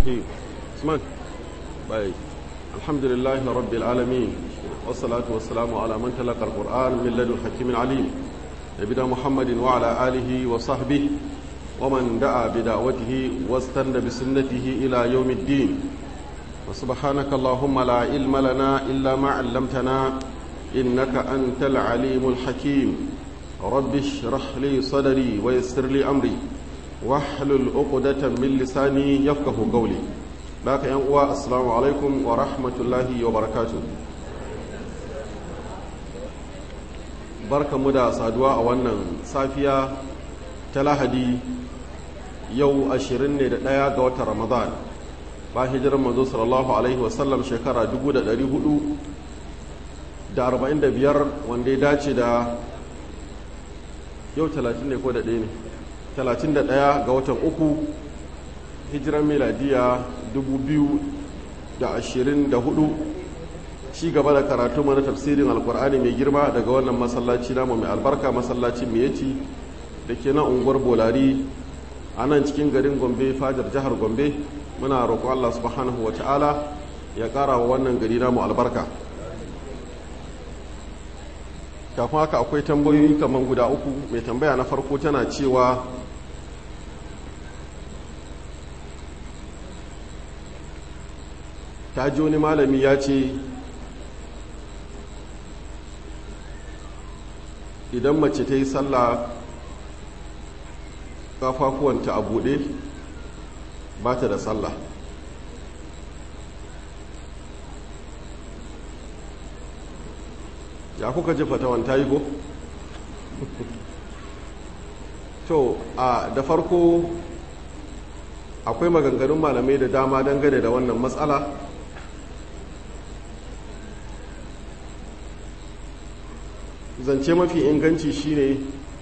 الرحيم اسمان باي الحمد لله رب العالمين والصلاة والسلام على من تلقى القرآن من لدن حكيم عليم نبينا محمد وعلى آله وصحبه ومن دعا بدعوته واستنى بسنته إلى يوم الدين وسبحانك اللهم لا علم لنا إلا ما علمتنا إنك أنت العليم الحكيم رب اشرح لي صدري ويسر لي أمري واحلل عقدة من لساني يفقه قولي باك يا أنواع السلام عليكم ورحمة الله وبركاته barka mu da saduwa a wannan safiya ta lahadi yau 21 ga watan ramadan ba hijirar manzo sallallahu alaihi wasallam shekara 445 wanda ya dace da yau 30 ne ko da ɗaya ne 31 ga watan uku hijiran miladiya 2024 ci gaba da karatu mana tafsirin alkur'ani mai girma daga wannan masallaci namu mai albarka masallacin miyeci da ke na unguwar bolari a nan cikin garin gombe fadar jihar gombe muna roƙon allah subhanahu wa ta'ala ya ƙara wa wannan gari namu albarka kafin haka akwai tambayoyi kamar guda uku mai tambaya na farko tana cewa ta ji wani malami ya ce idan mace ta yi sallah kafafuwanta a buɗe ba ta da sallah ya kuka ji fatawan ta yi go? to a da farko akwai maganganun malamai da dama dangane da wannan matsala zance mafi inganci shine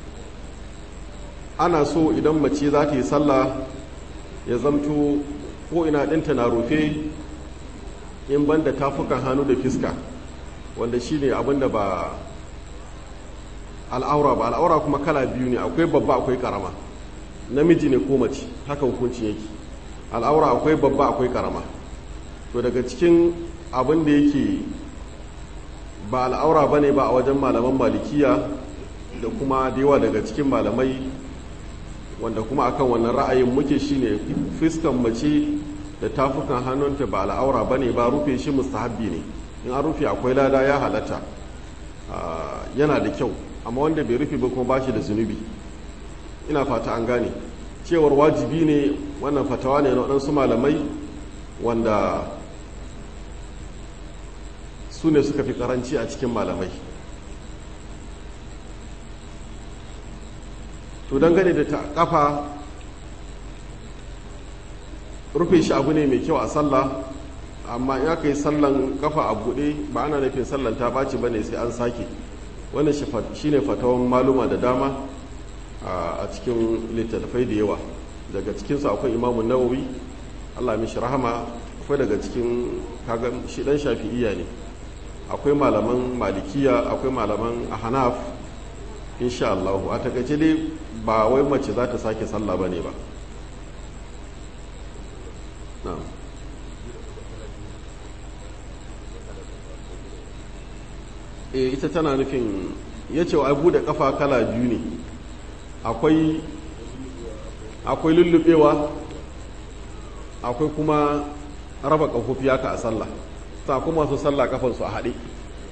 ana so idan mace za ta yi sallah ya zamto ko ina ɗinta na rufe in banda tafukan hannu da fiska wanda shine abinda ba al'aura ba al'aura kuma kala biyu ne akwai babba akwai karama namiji ne ko mace haka hukunci yake al'aura akwai babba akwai karama to daga cikin abin da yake ba al'aura ba ne ba a wajen malaman malikiya da kuma da yawa daga cikin malamai wanda kuma akan wannan ra'ayin muke shine fiskan mace da tafukan hannunta ba al'aura ba ne ba rufe shi mustahabbi ne in an rufe akwai lada ya halatta yana da kyau amma wanda bai rufe ba kuma ba shi da zunubi ina fata an gane cewar wajibi ne wannan fatawa ne na waɗansu malamai wanda su ne suka fi karanci a cikin malamai to dangane da ta kafa rufe shi abu ne mai kyau a sallah amma in aka yi sallan kafa a buɗe ba ana nufin sallan ta ɓaci ba ne sai an sake wannan shi ne fatawan maluma da dama a cikin littattafai da yawa daga cikinsu akwai imamun nawawi allah mishi rahama akwai daga cikin kagan shi dan shafi'iya ne akwai malaman malikiya akwai malaman ahanaf insha Allah a takaice dai ba wai mace za ta sake sallah ba ne ba e ita tana nufin ya ce wa bude kafa kala biyu ne akwai akwai lullubewa akwai kuma raba kafofi haka a sallah ta kuma su sallah kafansu a haɗe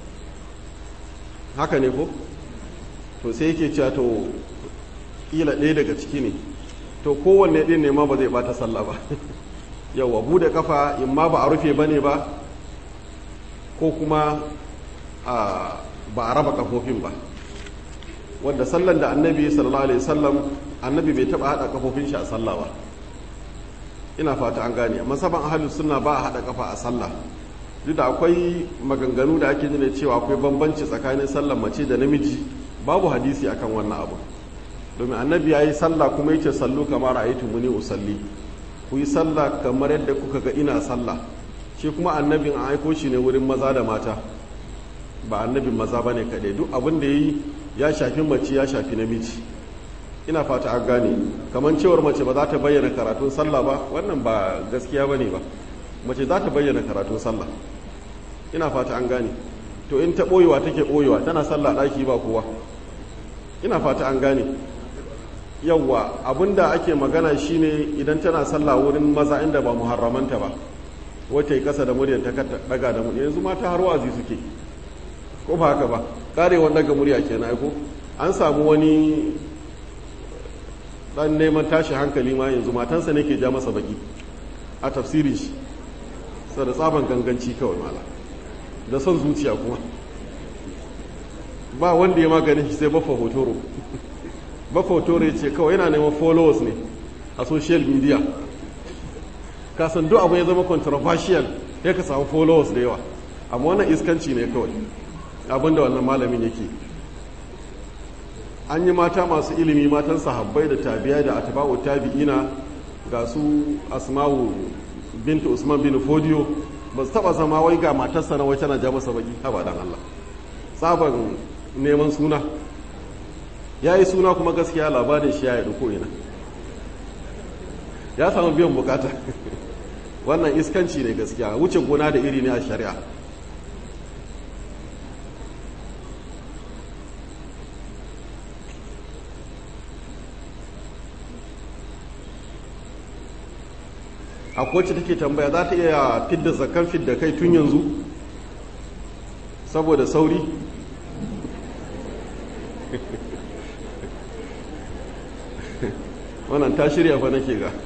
haka ne ko to sai yake cewa to ƙila ɗaya daga ciki ne to kowanne ɗin ne ma ba zai bata sallah ba yawa bude kafa in ma ba a rufe ba ne ba ko kuma ba a raba kafofin ba wanda sallan da annabi sallallahu alaihi wasallam annabi bai taɓa haɗa kafofin shi a sallah ba ina fata an gane masaban ahalus sunna ba a haɗa kafa a sallah duk da akwai maganganu da ake nuna cewa akwai bambanci tsakanin sallar mace da namiji babu hadisi akan wannan abu domin annabi ya yi sallah kuma yace sallu kamar ra'aytu muni usalli ku yi sallah kamar yadda kuka ga ina sallah shi kuma annabin an aiko shi ne wurin maza da mata ba annabin maza bane kadai duk abin da yayi ya shafi mace ya shafi namiji ina fata an gane kamar cewar mace ba za ta bayyana karatun sallah ba wannan ba gaskiya ba ne ba mace za ta bayyana karatun sallah ina fata an gane to in ta ɓoyewa take ɓoyewa tana sallah ɗaki ba kowa ina fata an gane yawwa abinda ake magana shine idan tana sallah wurin maza inda ba muharramanta ba wata yi kasa da muryar ta daga da murya yanzu mata har wazi suke ko ba haka ba karewar daga murya ke na ko an samu wani dan neman tashi hankali ma yanzu matansa ne ke ja masa baki a tafsirin shi sa da tsaban ganganci kawai mala da son zuciya kuma ba wanda ya maganin shi sai bafa hotoro bafa hotoro ya ce kawai yana neman followers ne a social media kasan duk abu ya zama controversial ya ka samu followers da yawa amma wannan iskanci ne kawai abinda wannan malamin yake an yi mata masu ilimi matan sahabbai da tabiya da atba'u tabi'ina ga su asma'u bintu usman bin fodiyo ba su taba zama wai ga matarsa na wai tana ja masa baki haba dan Allah tsaban neman suna ya yi suna kuma gaskiya labarin shi ya yi ko ina ya samu biyan bukata wannan iskanci ne gaskiya wuce gona da iri ne a shari'a a wacce take tambaya za ta iya fidda zakan fidda kai tun yanzu saboda sauri wannan ta shirya fa nake ga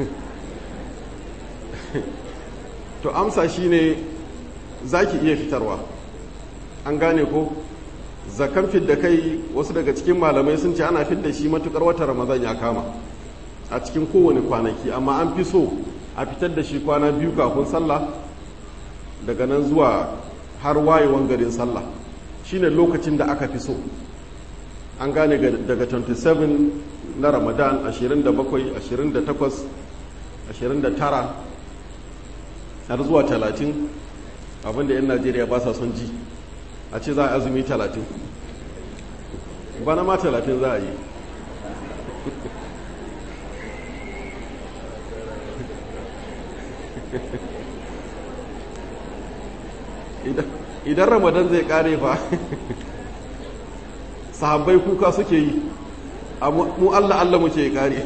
to amsa shine za ki iya fitarwa an gane ko zakan fidda kai wasu daga cikin malamai sun ce ana fidda shi matukar wata ramadan ya kama a cikin kowane kwanaki amma an fi so a fitar da shi kwana biyu kafin sallah daga nan zuwa har wayewan garin sallah shine lokacin da aka fi so an gane daga 27 na ramadan 27 28 29 har zuwa 30 abinda 'yan najeriya ba sa son ji a ce za a azumi 30 bana ma 30 za a yi idan ramadan zai kare fa sahabbai kuka suke yi mu allah allah muke kare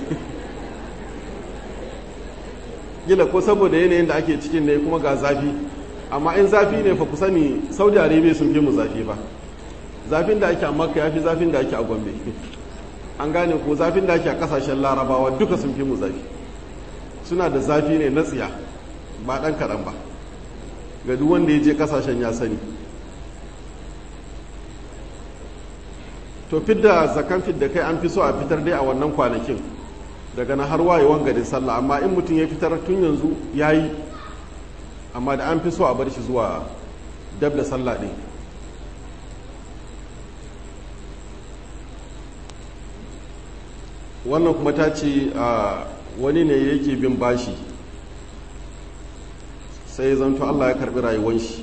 gila ko saboda yanayin da ake cikin ne kuma ga zafi amma in zafi ne fa ku sani saudi arabia sun fi mu zafi ba zafin da ake a makka ya fi zafin da ake a gombe an gane ko zafin da ake a kasashen larabawa duka sun fi mu zafi suna da zafi ne na tsiya ba ɗan kaɗan ba ga duk wanda ya je kasashen ya sani to fidda zakan fidda kai an fi so a fitar dai a wannan kwanakin daga na har wayewan garin sallah amma in mutum ya fitar tun yanzu ya yi amma da an fi so a bar shi zuwa dab da sallah ɗin wannan kuma ta ce wani ne yake bin bashi sai zanto Allah ya karbi rayuwan shi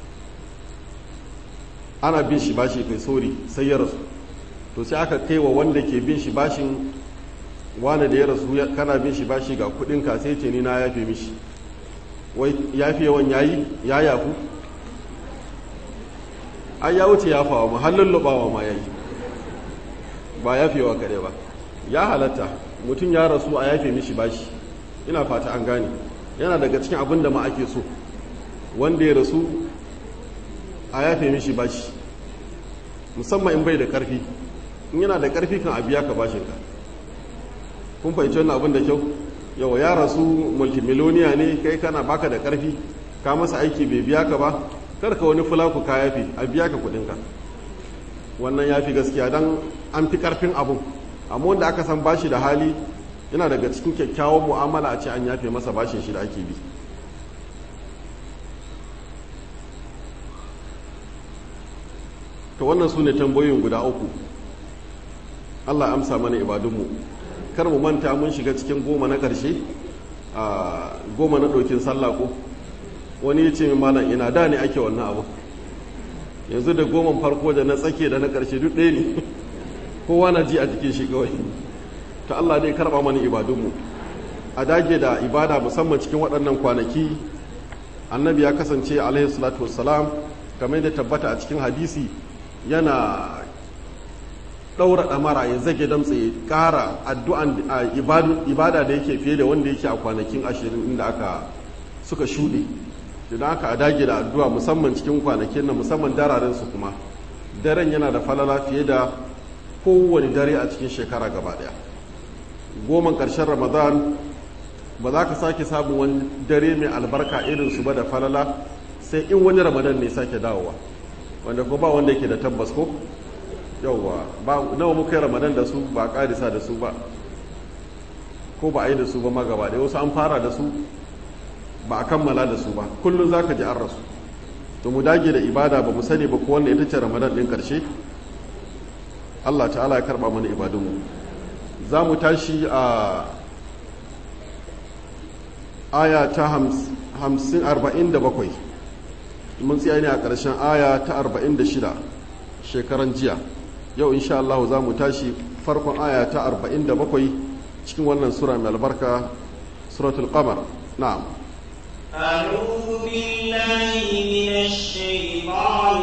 ana bin shi bashi kai sori sai ya rasu to sai aka kai wa wanda ke bin shi bashin wani da ya rasu kana bin shi bashi ga kudinka sai ce ni na yafe mishi wai yafe yawan yayi ya yafu ai ya wuce yafawa muhallin lubawa ma yayi ba yafewa kare ba ya halatta mutum ya rasu a yafe mishi bashi ina fata an gane yana daga cikin abin da ma ake so wanda ya rasu a yafe mishi bashi musamman in bai da karfi in yana da karfi kan a biya ka bashin ka kun fahimci wannan abin da kyau yawa ya rasu multimiloniya ne kai kana baka da karfi ka masa aiki bai biya ka ba karka wani fulaku ka yafe a biya ka kudinka wannan ya fi gaskiya don an fi karfin abun amma wanda aka san bashi da hali yana daga cikin kyakkyawan mu'amala a ce an yafe masa bashin shi da ake bi to wannan su ne tambayoyin guda uku allah amsa mana ibadunmu kar mu manta mun shiga cikin goma na ƙarshe a goma na ɗaukin sallah ko wani ya ce min malam ina da ne ake wannan abu yanzu da goman farko da na tsake da na ƙarshe duk ɗaya ne kowa na ji a jikin shi kawai ta Allah dai karɓa mana ibadunmu a dage da ibada musamman cikin waɗannan kwanaki annabi ya kasance alaihi salatu wassalam kamar da tabbata a cikin hadisi yana ɗaura ɗamara ya zage damtse ya ƙara addu'an ibada da yake fiye da wanda yake a kwanakin ashirin inda aka suka shuɗe idan aka a dage da addu'a musamman cikin kwanakin na musamman dararen su kuma daren yana da falala fiye da kowane dare a cikin shekara gaba ɗaya goman ƙarshen ramadan ba za ka sake samun wani dare mai albarka irin su ba da falala sai in wani ramadan ne sake dawowa wanda ko ba wanda yake da tabbas ko yauwa ba nawa muka yi ramadan da su ba a karisa da su ba ko ba a yi da su ba ma gaba da wasu an fara da su ba a kammala da su ba kullum za ka ji an rasu to mu dage da ibada ba mu sani ba ko wanda ita ce ramadan ɗin ƙarshe allah ta'ala ya karɓa mana ibadunmu za mu tashi a aya ta hamsin arba'in da bakwai mun tsaye ne a ƙarshen aya ta arba'in da shida shekaran jiya yau insha Allah za mu tashi farkon aya ta 47 cikin wannan sura mai albarka suratul qamar na'am أعوذ بالله من الشيطان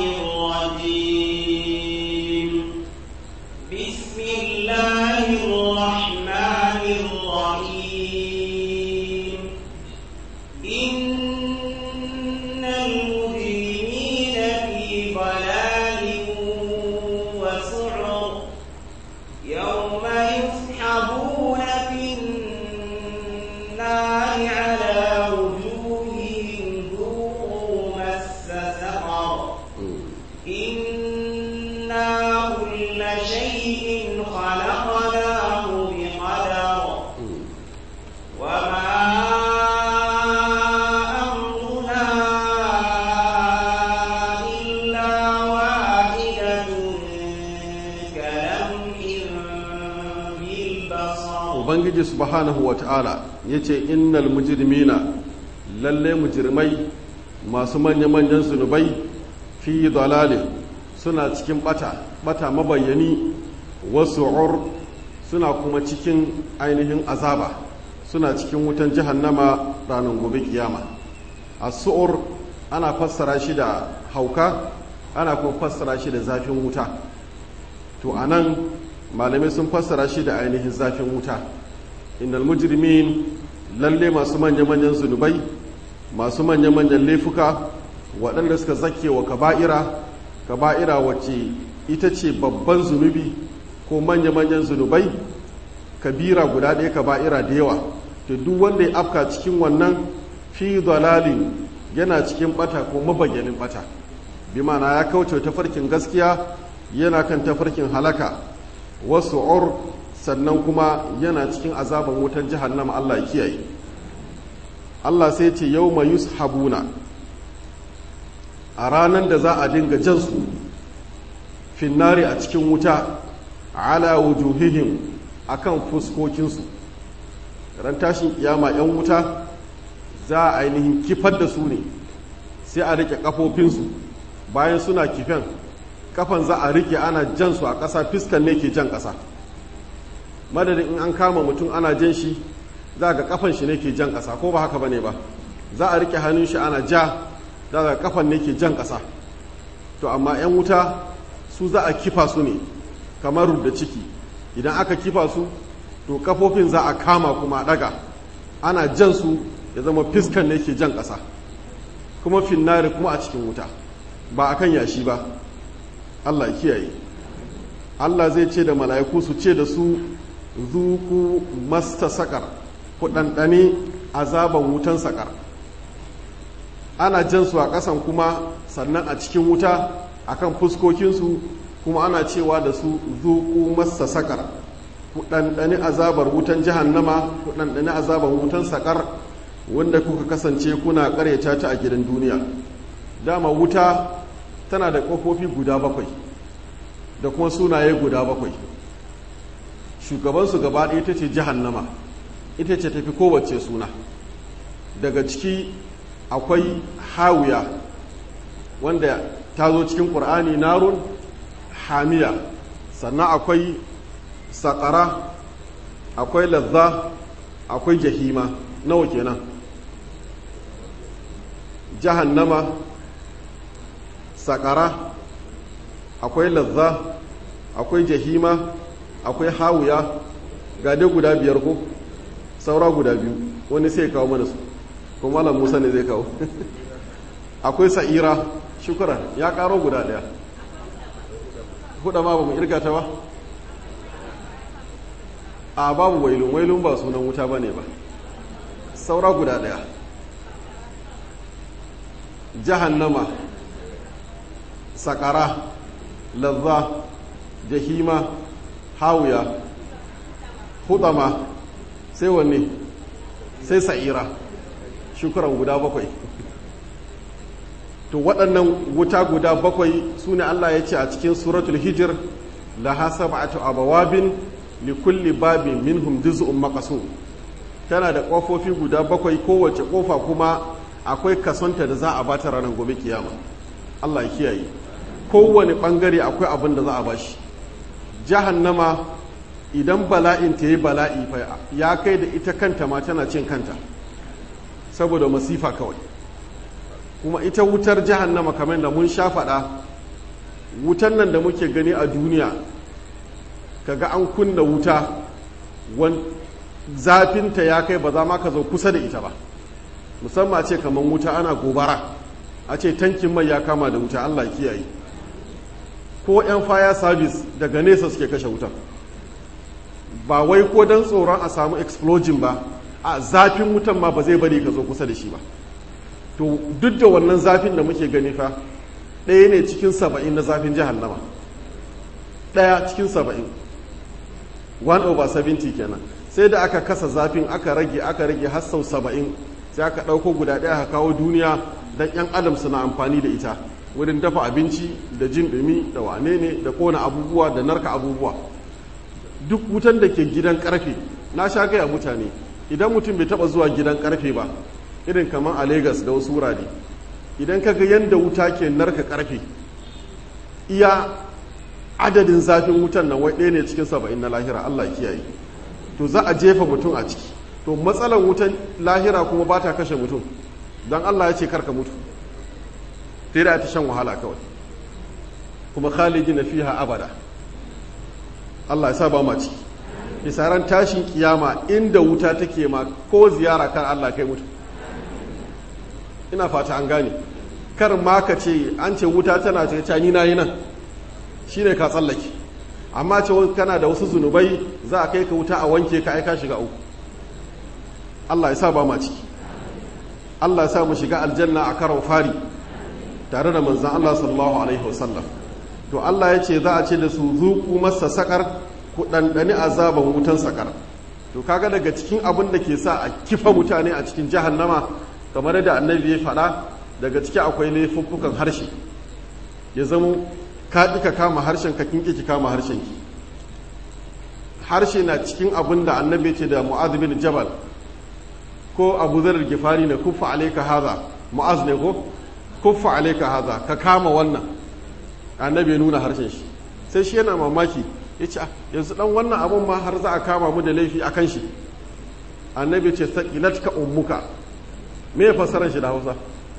الرجيم بسم الله الرحمن الرحيم إن المجرمين في ضلال وسعر يوم يسحبون في النار على وجوههم ذوقوا مس سقر إنا كل شيء خلقناه بقدر وما أمرنا إلا واحدة كلمح بالبصر ubangiji subhanahu wa ta'ala ya ce innal mujrimina lalle mujrimai masu manya-manyan zunubai fi dalalin suna cikin bata bata mabayyani wasu ur suna kuma cikin ainihin azaba suna cikin wutan jahannama ranar gobe kiyama a su'ur ana fassara shi da hauka ana kuma fassara shi da zafin wuta to a nan malamai sun fassara shi da ainihin zafin wuta innal mujrimin lalle masu manya-manyan zunubai masu manya-manyan laifuka waɗanda suka zake wa kaba'ira kaba'ira wacce ita ce babban zunubi ko manya-manyan zunubai kabira guda ɗaya kaba'ira da yawa to duk wanda ya afka cikin wannan fi dalalin yana cikin bata ko mabayyanin bata bi ma'ana ya kauce tafarkin gaskiya yana kan tafarkin halaka wasu ur sannan kuma yana cikin azaban wutan jahannama Allah ya kiyaye Allah sai ce yau ma habuna a ranar da za a dinga jansu finnari a cikin wuta ala wujuhihim akan fuskokinsu ran tashin kiyama 'yan wuta za a ainihin kifar da su ne sai a rike kafofinsu bayan suna kifen kafan za a rike ana jan su a ƙasa fiskan ne ke jan ƙasa madadin in an kama mutum ana jan shi za ga kafan shi ne ke jan ƙasa ko ba haka bane ba za a rike hannun shi ana ja za ga kafan ne ke jan ƙasa to amma 'yan wuta su za a kifa su ne kamar da ciki idan aka kifa su to kafofin za a kama kuma daga ana jan su ya zama fiskan ne ke jan ƙasa kuma finnari kuma a cikin wuta ba a kan yashi ba Allah ya kiyaye Allah zai ce da mala'iku su ce da su zuku masta sakar ku ɗanɗane azaban wutan sakar ana jan su a ƙasan kuma sannan a cikin wuta akan fuskokinsu kuma ana cewa da su zuku masta sakar ku ɗanɗane azabar wutan jahannama ku ɗanɗane azabar wutan sakar wanda kuka kasance kuna ƙaryata ta a gidan duniya dama wuta tana da ƙofofi guda bakwai da kuma sunaye guda bakwai shugabansu gaba ɗaya ita ce jahannama ita ce tafi kowace suna daga ciki akwai hawiya wanda ta zo cikin ƙur'ani narun hamiya sannan akwai saƙara akwai lazza akwai jahima nawa kenan jahannama sakara akwai lazza akwai jahima akwai hawuya ga dai guda biyar ko saura guda biyu wani sai kawo mana su kuma malam musa ne zai kawo akwai sa'ira shukura ya karo guda daya huda ma ba mu irga ta ba a babu wailun wailun ba sunan wuta ba ne ba saura guda daya jahannama sakara lazza jahima hawiya hudama sai wanne sai sa'ira shukuran guda bakwai to waɗannan wuta guda bakwai su ne Allah ya ce a cikin suratul hijir la hasabatu abawabin li kulli babin minhum juz'un maqsum tana da ƙofofi guda bakwai kowace ƙofa kuma akwai kasonta da za a bata ranar gobe kiyama Allah ya kiyaye kowane ɓangare akwai abin da za a bashi jahannama idan bala'in ta yi bala'i fa ya kai da ita kanta ma tana cin kanta saboda masifa kawai kuma ita wutar jahannama kamar da mun sha faɗa wutan nan da muke gani a duniya kaga an kunna wuta zafinta ya kai ba za ma ka zo kusa da ita ba musamman a ce kamar wuta ana gobara a ce tankin mai ya kama da wuta allah kiyaye ko 'yan fire service daga nesa suke kashe wutan ba wai ko don tsoron a samu explosion ba a zafin wutan ma ba zai bari ka zo kusa da shi ba to duk da wannan zafin da muke gani fa ɗaya ne cikin saba'in na zafin jahannama ɗaya cikin saba'in 1 over 70 kenan sai da aka kasa zafin aka rage aka rage har sau saba'in sai aka ɗauko guda ɗaya aka kawo duniya don 'yan adam suna amfani da ita wurin dafa abinci da jin ɗumi da wane ne da kona abubuwa da narka abubuwa duk wutan da ke gidan karfe na sha gaya mutane idan mutum bai taba zuwa gidan karfe ba irin kamar a Legas da wasu wurare idan ka ga yadda wuta ke narka karfe iya adadin zafin wutan nan wai ɗaya ne cikin saba'in na lahira Allah kiyaye to za a jefa mutum a ciki to matsalar wutan lahira kuma ba ta kashe mutum don Allah ya ce karka mutu sai da ta shan wahala kawai kuma khalidi na fiha abada Allah ya sa ba ma ciki misaran tashin kiyama inda wuta take ma ko ziyara kan Allah kai mutu ina fata an gane kar ma ka ce an ce wuta tana ce cani na yi nan shine ka tsallake amma ce kana da wasu zunubai za a kai ka wuta a wanke ka aika shiga uku Allah ya sa ba ma ciki Allah ya sa mu shiga aljanna a karon fari tare da manzan Allah sallallahu alaihi wasallam to Allah ya ce za a ce da su zuku masa sakar ku ɗanɗani azaban wutan sakar to kaga daga cikin abin da ke sa a kifa mutane a cikin jahannama kamar da annabi ya faɗa daga ciki akwai laifuffukan harshe ya zama ka ka kama harshen ka kinki ki kama harshen ki harshe na cikin abin da annabi ce da mu'az bin jabal ko abu zarar gifari na kuffa alaika haza mu'az ne ko kuffa alaika haza ka kama wannan annabi ya nuna harshen shi sai shi yana mamaki ya ce yanzu dan wannan abun ma har za a kama mu da laifi a kan shi annabi ce sakilatka ummuka me ya fassarar shi da hausa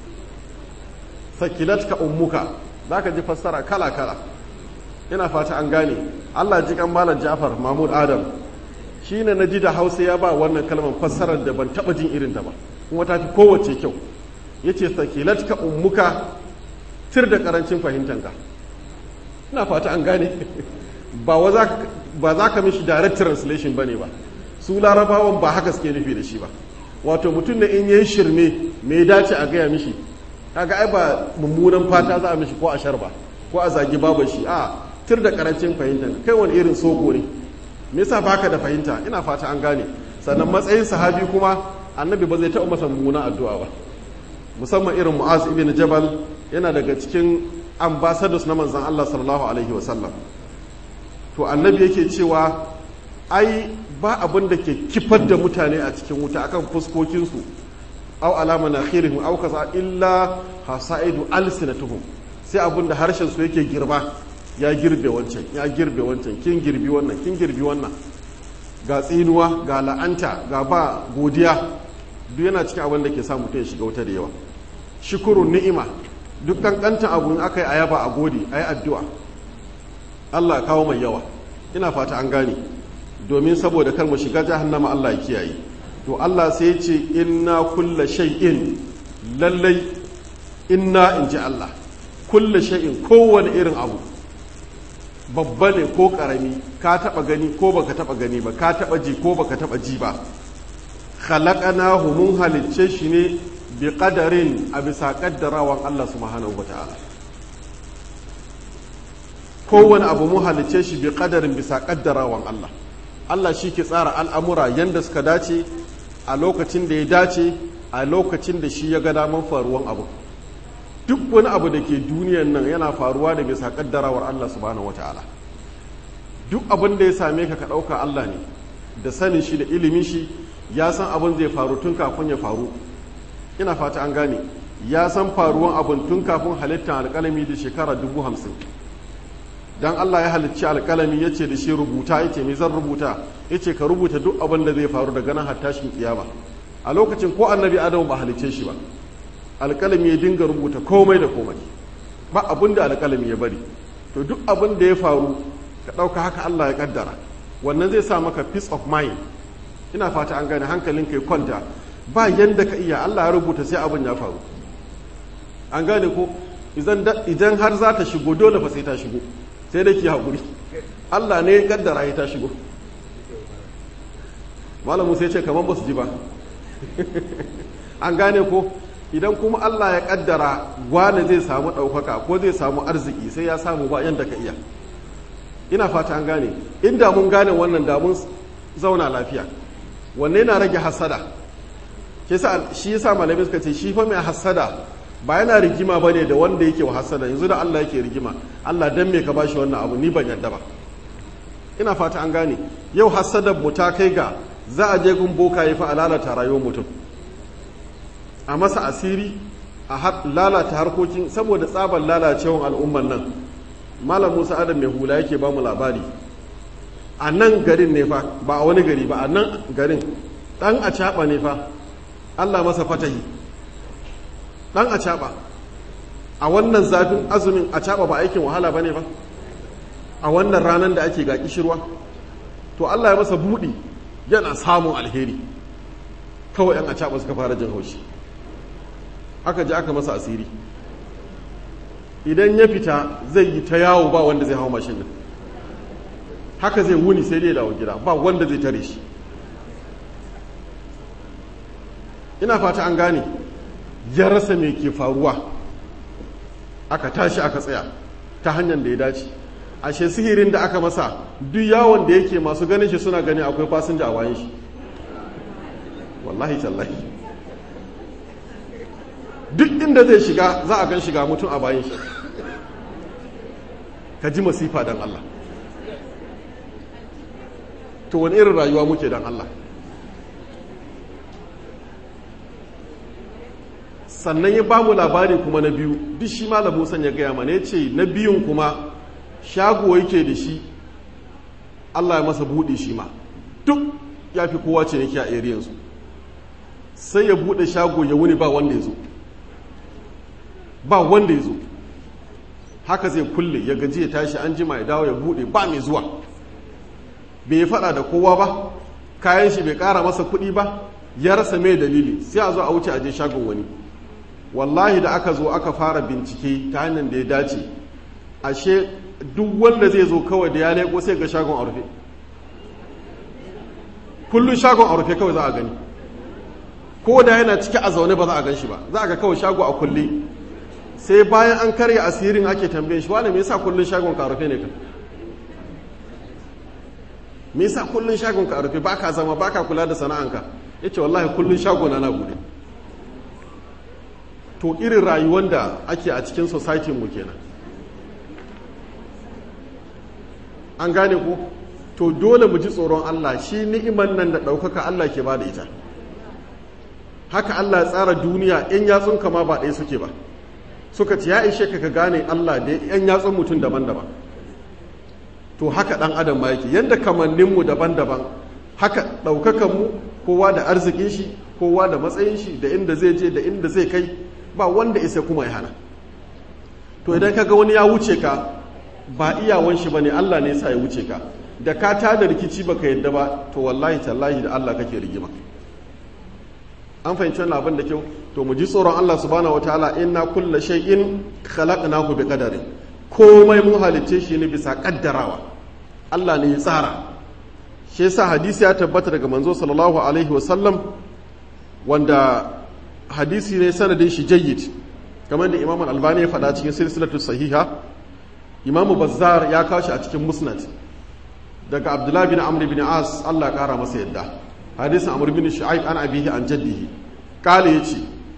sakilatka ummuka za ka ji fassara kala kala ina fata an gane allah ji kan malam jafar mahmud adam shi ne na ji da hausa ya ba wannan kalmar fassarar da ban taba jin irin ta ba kuma ta fi kowace kyau ya ce sakilatka ummuka tir da karancin fahimtanka ina fata an gane ba za ka mishi direct translation ba ne ba su larabawan ba haka suke nufi da shi ba wato mutum da in yi shirme mai dace a gaya mishi kaga ai ba mummunan fata za a mishi ko a sharba ko a zagi babu shi a tir da karancin fahimta kai wani irin soko ne me yasa baka da fahimta ina fata an gane sannan matsayin sahabi kuma annabi ba zai taɓa masa mummunan addu'a ba musamman irin mu'az ibn jabal yana daga cikin ambassadors na manzan Allah sallallahu alaihi wasallam to annabi yake cewa ai ba abin da ke kifar da mutane a cikin wuta akan fuskokinsu au alama na khirihim au kaza illa hasaidu alsinatuhum sai abin da harshen su yake girba ya girbe wancan ya girbe wancan kin girbi wannan kin girbi wannan ga tsinuwa ga la'anta ga ba godiya duk yana cikin abin da ke sa mutum ya shiga wuta da yawa shukurun ni'ima duk kankantan abu in aka yi ayaba a gode a yi addu'a Allah kawo mai yawa ina fata an gane domin saboda kar mu shiga jahannama Allah ya kiyaye to Allah sai ya ce inna kulla shay'in lallai inna in ji Allah kulla shay'in kowane irin abu babba ne ko karami ka taba gani ko baka taba gani ba ka taba ji ko baka taba ji ba khalaqanahu mun halicce shi ne bi qadarin a bisa kaddarawan Allah subhanahu wataala kowane abu mun halicce shi bi qadarin bisa kaddarawan Allah Allah shi ke tsara al'amura yanda suka dace a lokacin da ya dace a lokacin da shi ya ga daman faruwan abu duk wani abu da ke duniyan nan yana faruwa da bisa kaddarawar Allah subhanahu wataala duk abin da ya same ka ka ɗauka Allah ne da sanin shi da ilimin shi ya san abin zai faru tun kafin ya faru ina fata an gane ya san faruwan abin tun kafin halittar alƙalami da shekara dubu hamsin dan Allah ya halicci alƙalami ya ce da shi rubuta ya ce me zan rubuta ya ce ka rubuta duk abin da zai faru daga nan har tashin kiyama a lokacin ko annabi adamu ba halicce shi ba alƙalami ya dinga rubuta komai da komai ba abin da alƙalami ya bari to duk abin da ya faru ka ɗauka haka Allah ya ƙaddara wannan zai sa maka peace of mind ina fata an gane hankalin kai kwanta ba yanda ka iya Allah ya rubuta sai abin ya faru an gane ko idan har za ta shigo dole fa sai ta shigo sai da ki haƙuri Allah ne ya ƙaddara ya ta shigo malamu sai ce kamar ba su ji ba an gane ko idan kuma Allah ya kaddara wane zai samu ɗaukaka ko zai samu arziki sai ya samu ba yadda ka iya ina fata an gane inda mun gane wannan da mun zauna lafiya wanne na rage hasada shi yasa malamai suka ce shi fa mai hasada ba yana rigima bane da wanda yake wa hasada yanzu da Allah yake rigima Allah dan me ka bashi wannan abu ni ban yadda ba ina fata an gane yau hasadar mu ta kai ga za a je gun boka yi fa a lalata rayuwar mutum a masa asiri a lalata harkokin saboda tsabar lalacewan al'umman nan malam musa adam mai hula yake ba mu labari a nan garin ne fa ba a wani gari ba a nan garin dan a caɓa ne fa allah masa fatahi dan a caɓa a wannan zafin azumin a caɓa ba aikin wahala ba ne ba a wannan ranar da ake ga kishirwa to allah ya masa buɗi yana samun alheri kawai yan a caɓa suka fara jin haushi aka ji aka masa asiri idan ya fita zai yi ta yawo ba wanda zai hau mashin nan haka zai wuni sai dai dawo gida ba wanda zai tare shi ina fata an gane ya rasa mai ke faruwa aka tashi aka tsaya ta hanyar da ya dace ashe sihirin da aka masa duk yawon da yake masu ganin shi suna gani akwai fasinja a wayan shi wallahi tallahi duk inda zai shiga za a gan shiga mutum a bayan shi ka ji masifa don Allah to wani irin rayuwa muke don Allah sannan ya ba mu labari kuma na biyu duk shi malam musan ya gaya mana ya ce na biyun kuma shago yake da shi Allah ya masa buɗe shi ma duk ya fi kowa ce yake a ariyansu sai ya buɗe shago ya wuni ba wanda ya zo ba wanda ya zo haka zai kulle ya gaji ya tashi an jima ya dawo ya bude ba mai zuwa bai yi fada da kowa ba kayan shi bai kara masa kuɗi ba ya rasa mai dalili sai a zo a wuce a je shagon wani wallahi da aka zo aka fara bincike ta hanyar da ya dace ashe duk wanda zai zo kawai da ya leko sai ga shagon a rufe kullum shagon a rufe kawai za a gani ko da yana cike a zaune ba za a gan shi ba za a ga kawai shago a kulle sai bayan an karya asirin ake tambaye shi wani me yasa kullun shagon ka rufe ne ka me yasa kullun shagon ka rufe baka zama baka kula da sana'anka yace wallahi kullun shago na na bude to irin rayuwar da ake a cikin society mu kenan an gane ku to dole mu ji tsoron Allah shi ni'iman nan da ɗaukaka Allah ke ba da ita haka Allah ya tsara duniya in yatsun kama ba ɗaya suke ba suka ce ya ishe ka ka gane Allah da yan yatsun mutum daban-daban to haka dan adam ma yake yadda kamanninmu daban-daban haka ɗaukakan mu kowa da arzikin shi kowa da matsayin shi da inda zai je da inda zai kai ba wanda isa kuma ya hana to idan kaga wani ya wuce ka ba iyawan shi bane Allah ne yasa ya wuce ka da ka tada rikici baka yadda ba to wallahi tallahi da Allah kake rigima an fahimci wannan abin da kyau to mu ji tsoron Allah subhanahu wataala inna kulla shay'in khalaqnahu bi qadari komai mun halicce shi ne bisa kaddarawa Allah ne ya tsara shi yasa hadisi ya tabbata daga manzo sallallahu alaihi wasallam wanda hadisi ne sanadin shi jayyid kamar da Imam Al-Albani ya faɗa cikin silsilatu sahiha Imam Bazzar ya kawo shi a cikin Musnad daga Abdullah bin Amr bin As Allah ya kara masa yadda hadisin Amr bin Shu'aib an abihi an jaddihi kale yace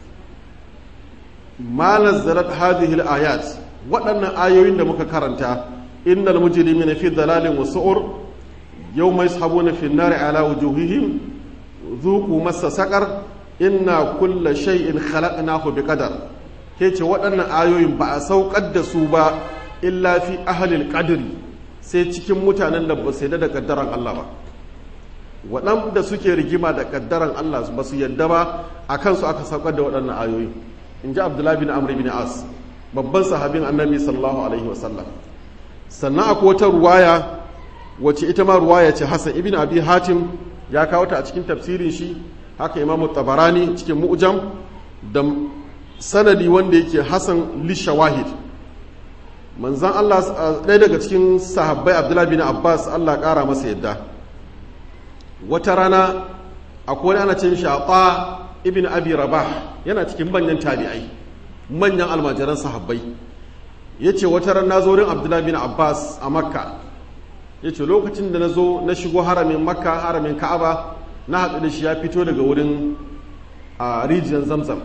ma nazzarat hadhihi al-ayat waɗannan ayoyin da muka karanta innal mujrimina fi dalalin wa su'ur yawma yashabuna fi an-nari ala wujuhihim dhuqu massa saqar inna kulla shay'in khalaqnahu biqadar ce waɗannan ayoyin ba a saukar da su ba illa fi ahlil qadri sai cikin mutanen da ba su yadda da kaddaran Allah ba waɗanda suke rigima da kaddaran Allah ba su yadda ba a kansu aka saukar da waɗannan ayoyi in ji abdullahi bin amr bin as babban sahabin annabi sallallahu alaihi wasallam sannan akwai wata ruwaya wacce ita ma ruwaya ce hasan ibn abi hatim ya kawo ta a cikin tafsirin shi haka imam tabarani cikin mu'jam da sanadi wanda yake hasan li shawahid manzan Allah ɗaya daga cikin sahabbai abdullahi bin abbas Allah ƙara masa yadda wata rana akwai wani ana ce mishi a ibn abi rabah yana cikin manyan tabi'ai manyan almajiran sahabbai ya ce wata ran na zo wurin abdullahi bin abbas a makka ya ce lokacin da na zo na shigo haramin makka haramin ka'aba na haɗu da shi ya fito daga wurin a rijiyar zamzam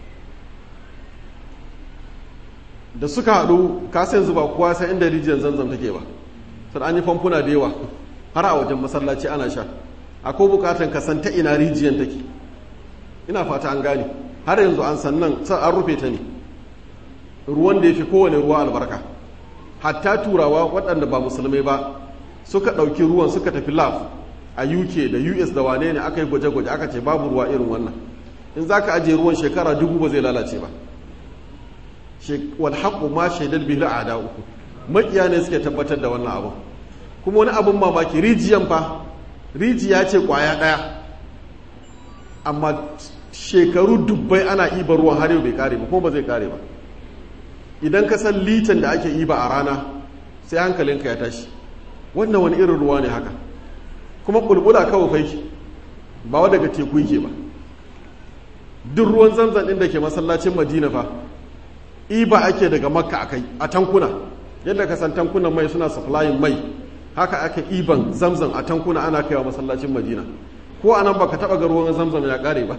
da suka haɗu kasan zuba kowa sai inda rijiyar zamzam take ba sun an yi famfuna da yawa har a wajen masallaci ana sha akwai bukatan ka san ta ina rijiyar take ina fata an gane har yanzu an san nan an rufe ta ne ruwan da ya fi kowane ruwa albarka hatta turawa waɗanda ba musulmai ba suka ɗauki ruwan suka tafi laf a uk da us da wane ne aka yi gwaje-gwaje aka ce babu ruwa irin wannan in za ka ajiye ruwan shekara dubu ba zai lalace ba wal haqqu ma shaidar bihi al'ada uku makiya ne suke tabbatar da wannan abu kuma wani abun mamaki rijiyan fa rijiya ce kwaya ɗaya amma shekaru dubbai ana iba ruwan har yau bai kare ba kuma ba zai kare ba idan ka san litan da ake iba a rana sai hankalinka ya tashi wannan wani irin ruwa ne haka kuma bulbula kawai faiki ba wa daga teku yake ba duk ruwan zamzam ɗin da ke masallacin madina fa iba ake daga makka akai a tankuna yadda ka san tankunan mai suna supplying mai haka ake iban zamzam a tankuna ana kaiwa masallacin madina ko anan baka taba ga ruwan zamzam ya kare ba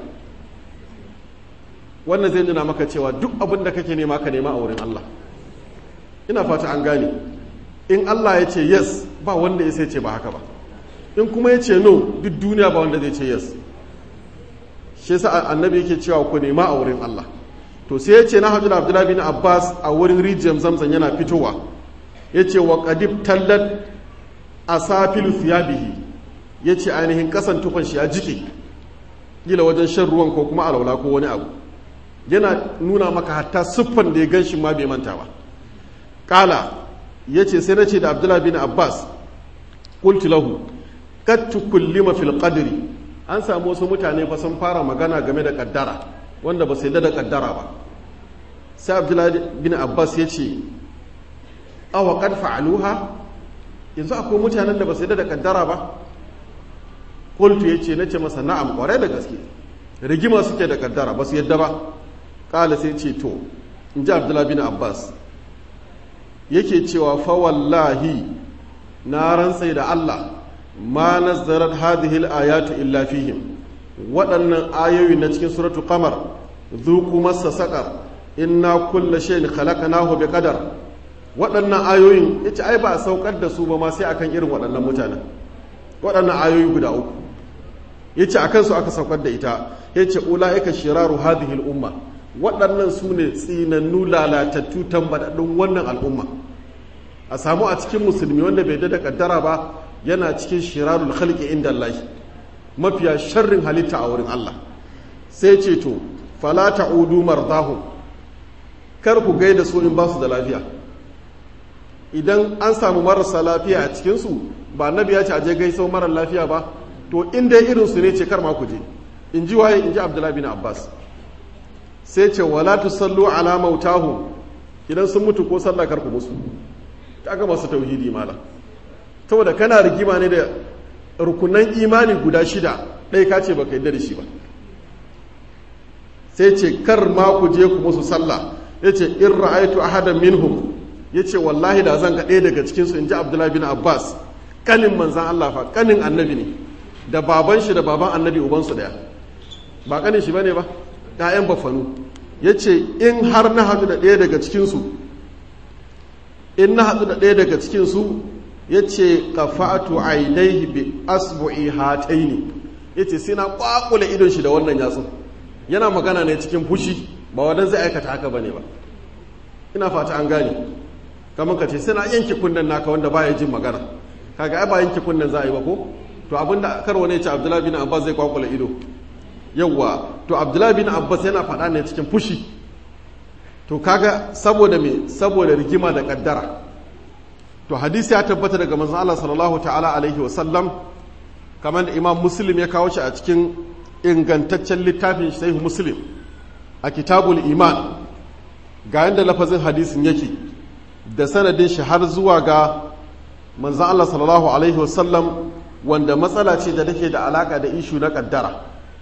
wannan zai nuna maka cewa duk abin da kake nema ka nema a wurin Allah ina fata an gane in Allah ya ce yes ba wanda ya sai ce ba haka ba in kuma ya ce no duk duniya ba wanda zai ce yes shi yasa annabi yake cewa ku nema a wurin Allah to sai ya ce na hajjul abdullahi bin abbas a wurin rijiyar zamzam yana fitowa ya ce wa kadib tallat a safilu thiyabihi ya ce ainihin kasan tufan shi ya jike gila wajen shan ruwan ko kuma alaula ko wani abu yana nuna maka hatta siffan da ya gan shi ma bai manta ba kala ya ce sai na ce da abdullahi bin abbas qultu lahu qad tukullima fil qadri an samu wasu mutane fa sun fara magana game da kaddara wanda ba sai da kaddara ba sai abdullahi bin abbas ya ce awa kad fa'aluha yanzu akwai mutanen da ba sai da kaddara ba kultu ya ce na ce masa na'am kwarai da gaske rigima suke da kaddara ba su yadda ba kala sai ce to in ji abdullahi bin abbas yake cewa fa wallahi na rantsai da allah ma nazzarat hadhihi al-ayatu illa fihim waɗannan ayoyi na cikin suratu qamar zuku masa saƙar inna kulla shayin khalaqnahu bi qadar waɗannan ayoyin yace ai ba a saukar da su ba ma sai akan irin waɗannan mutanen waɗannan ayoyi guda uku yace akan su aka saukar da ita yace ulaika shiraru hadhihi al-umma waɗannan su ne tsinannu lalatattu tambadaddun wannan al'umma a samu a cikin musulmi wanda bai da kaddara ba yana cikin shirarul khalqi inda Allah mafiya sharrin halitta a wurin Allah sai ce to fala ta'udu mardahum kar ku gaida su in ba su da lafiya idan an samu marasa lafiya a cikinsu ba nabi ya ce aje gaisau marar lafiya ba to in dai irinsu ne ce kar ma ku je in ji waye in ji abdullahi bin abbas sai ce wala tusallu ala mautahum idan sun mutu ko sallah kar ku musu ta ga masu tauhidi mala saboda kana rigima ne da rukunan imani guda shida ɗaya ka ce baka yadda da shi ba sai ce kar ma ku je ku musu sallah ya ce in ra'aitu ahadan minhum ya ce wallahi da zan ga ɗaya daga cikinsu in ji abdullahi bin abbas kanin manzan allah fa kanin annabi ne da baban shi da baban annabi ubansu daya ba kanin shi bane ba ƴaƴan bafanu ya ce in har na haɗu da ɗaya daga cikinsu in na haɗu da ɗaya daga cikinsu ya ce kafa'atu ainihi bi asbu'i hataini ya ce sai na ƙwaƙula idon shi da wannan yatsun yana magana ne cikin fushi ba wadan zai aikata haka bane ba ina fata an gane kamar ka ce sai na yanke kunnen naka wanda baya jin magana kaga ai ba yanke kunnen za a yi ba ko to abinda kar wani ya ce abdullahi bin abbas zai kwakula ido yawwa to abdullahi bin abbas yana faɗa ne cikin fushi to kaga saboda me saboda rigima da kaddara to hadisi ya tabbata daga manzon Allah sallallahu ta'ala alaihi wa sallam kamar da imam muslim ya kawo shi a cikin ingantaccen littafin sahih muslim a kitabul iman ga yadda lafazin hadisin yake da sanadin shi har zuwa ga manzan Allah sallallahu alaihi wasallam wanda matsala ce da take da alaka da ishu na kaddara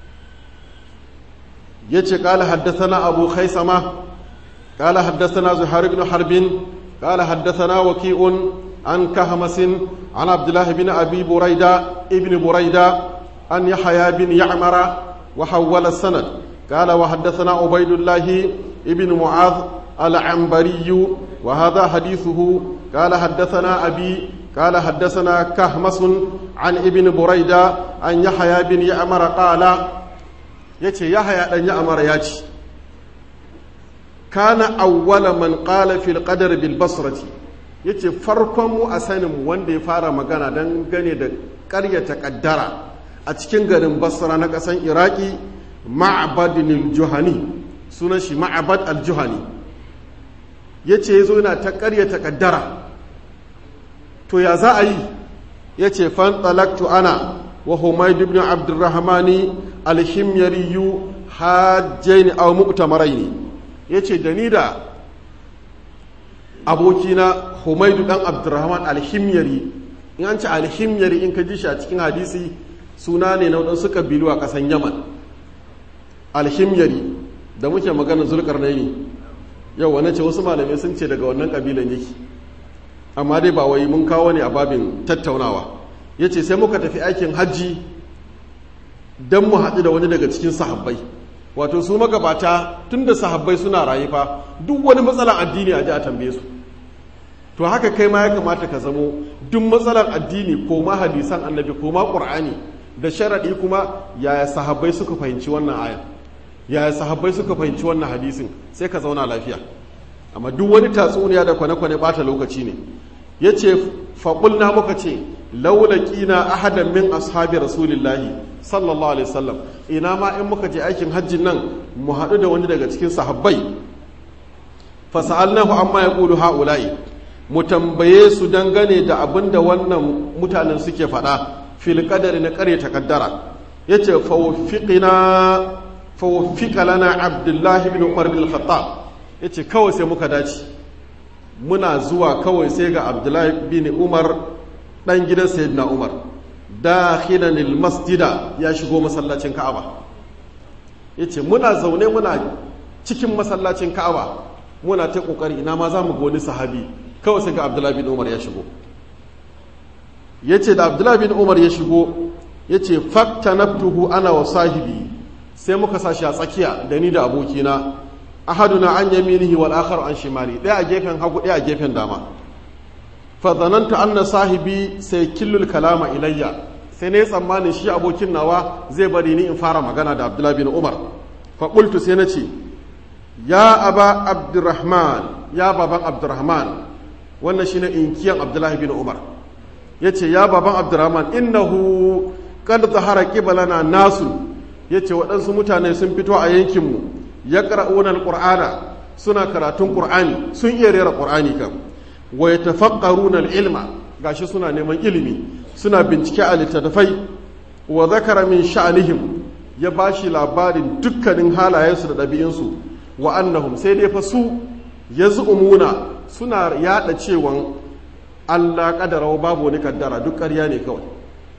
ya ce kala haddasana abu khaisama kala haddasana zuhair ibn harbin kala haddasana waki'un an kahamasin an abdullahi bin abi buraida ibn buraida an yahya bin ya'mara wa hawwala sanad قال وحدثنا عبيد الله ابن معاذ العنبري وهذا حديثه قال حدثنا أبي قال حدثنا كهمس عن ابن بريدة عن يحيى بن يعمر قال يتي يحيى بن يعمر ياتي كان أول من قال في القدر بالبصرة yace farkon mu a sanin wanda ya fara magana don gane da ƙaryata ƙaddara a cikin garin basra na ƙasan iraki ma'abadin al-juhani sunan shi ma'abad al-juhani ya ce ya zo yana ta ƙaryata ƙaddara to ya za a yi ya ce fantalaktu ana wa humaid ibn abdurrahmani alhimyariyu hajjaini aw mu'tamaraini ya ce da ni da abokina humaidu dan abdurrahman alhimyari in an ce alhimyari in ka ji shi a cikin hadisi suna ne na waɗansu kabilu a ƙasan yaman alhimyari da muke magana zulkar na yi yau wane ce wasu malamai sun ce daga wannan kabilan yake amma dai ba wai mun kawo ne a babin tattaunawa ya ce sai muka tafi aikin hajji don mu haɗu da wani daga cikin sahabbai wato su magabata tun da sahabbai suna rayu fa duk wani matsalar addini a ji a tambaye su to haka kai ma ya kamata ka zamo duk matsalar addini ko ma hadisan annabi ko ma ƙur'ani da sharaɗi kuma yaya sahabbai suka fahimci wannan ayan yaya sahabbai suka fahimci wannan hadisin sai ka zauna lafiya amma duk wani tatsuniya da kwane-kwane bata lokaci ne ya ce faƙulna muka ce laulaƙina ahadan min ashabi rasulillahi sallallahu alaihi wasallam ina ma in muka je aikin hajjin nan mu haɗu da wani daga cikin sahabbai fasa'alnahu amma ya ƙulu ha'ula'i mu tambaye su dangane da abin da wannan mutanen suke faɗa fil qadari na ƙare takaddara yace fawfiqina fawfiqa lana abdullahi bin umar bin al-khattab yace kawai sai muka dace muna zuwa kawai sai ga abdullahi bin umar dan gidan sayyidina umar dakhilan al-masjida ya shigo masallacin ka'aba yace muna zaune muna cikin masallacin ka'aba muna ta kokari ina ma za mu ga wani sahabi kawai sai ga abdullahi bin umar ya shigo ya ce da abdullahi bin umar ya shigo ya ce fakta naftuhu ana wa sahibi sai muka sashi a tsakiya da ni da abokina ahaduna an yaminihi wal akhar an shimali ɗaya a gefen hagu ɗaya a gefen dama fa zananta anna sahibi sai killul kalama ilayya sai ne tsammanin shi abokin nawa zai bari ni in fara magana da abdullahi bin umar fa qultu sai na ce ya aba abdurrahman ya baban abdurrahman wannan shine inkiyan abdullahi bin umar ya ce ya baban abdurrahman innahu kad zahara qibalana nasu yace waɗansu mutane sun fito a yankinmu yaqra'una alqur'ana suna karatun qur'ani sun iya rera qur'ani kam wa yatafaqqaruna alilma gashi suna neman ilimi suna bincike a littattafai wa zakara min sha'anihim ya bashi labarin dukkanin halayensu da ɗabi'unsu wa annahum sai dai fa su yaz'umuna suna yada cewan Allah kadara babu wani kaddara duk ƙarya ne kawai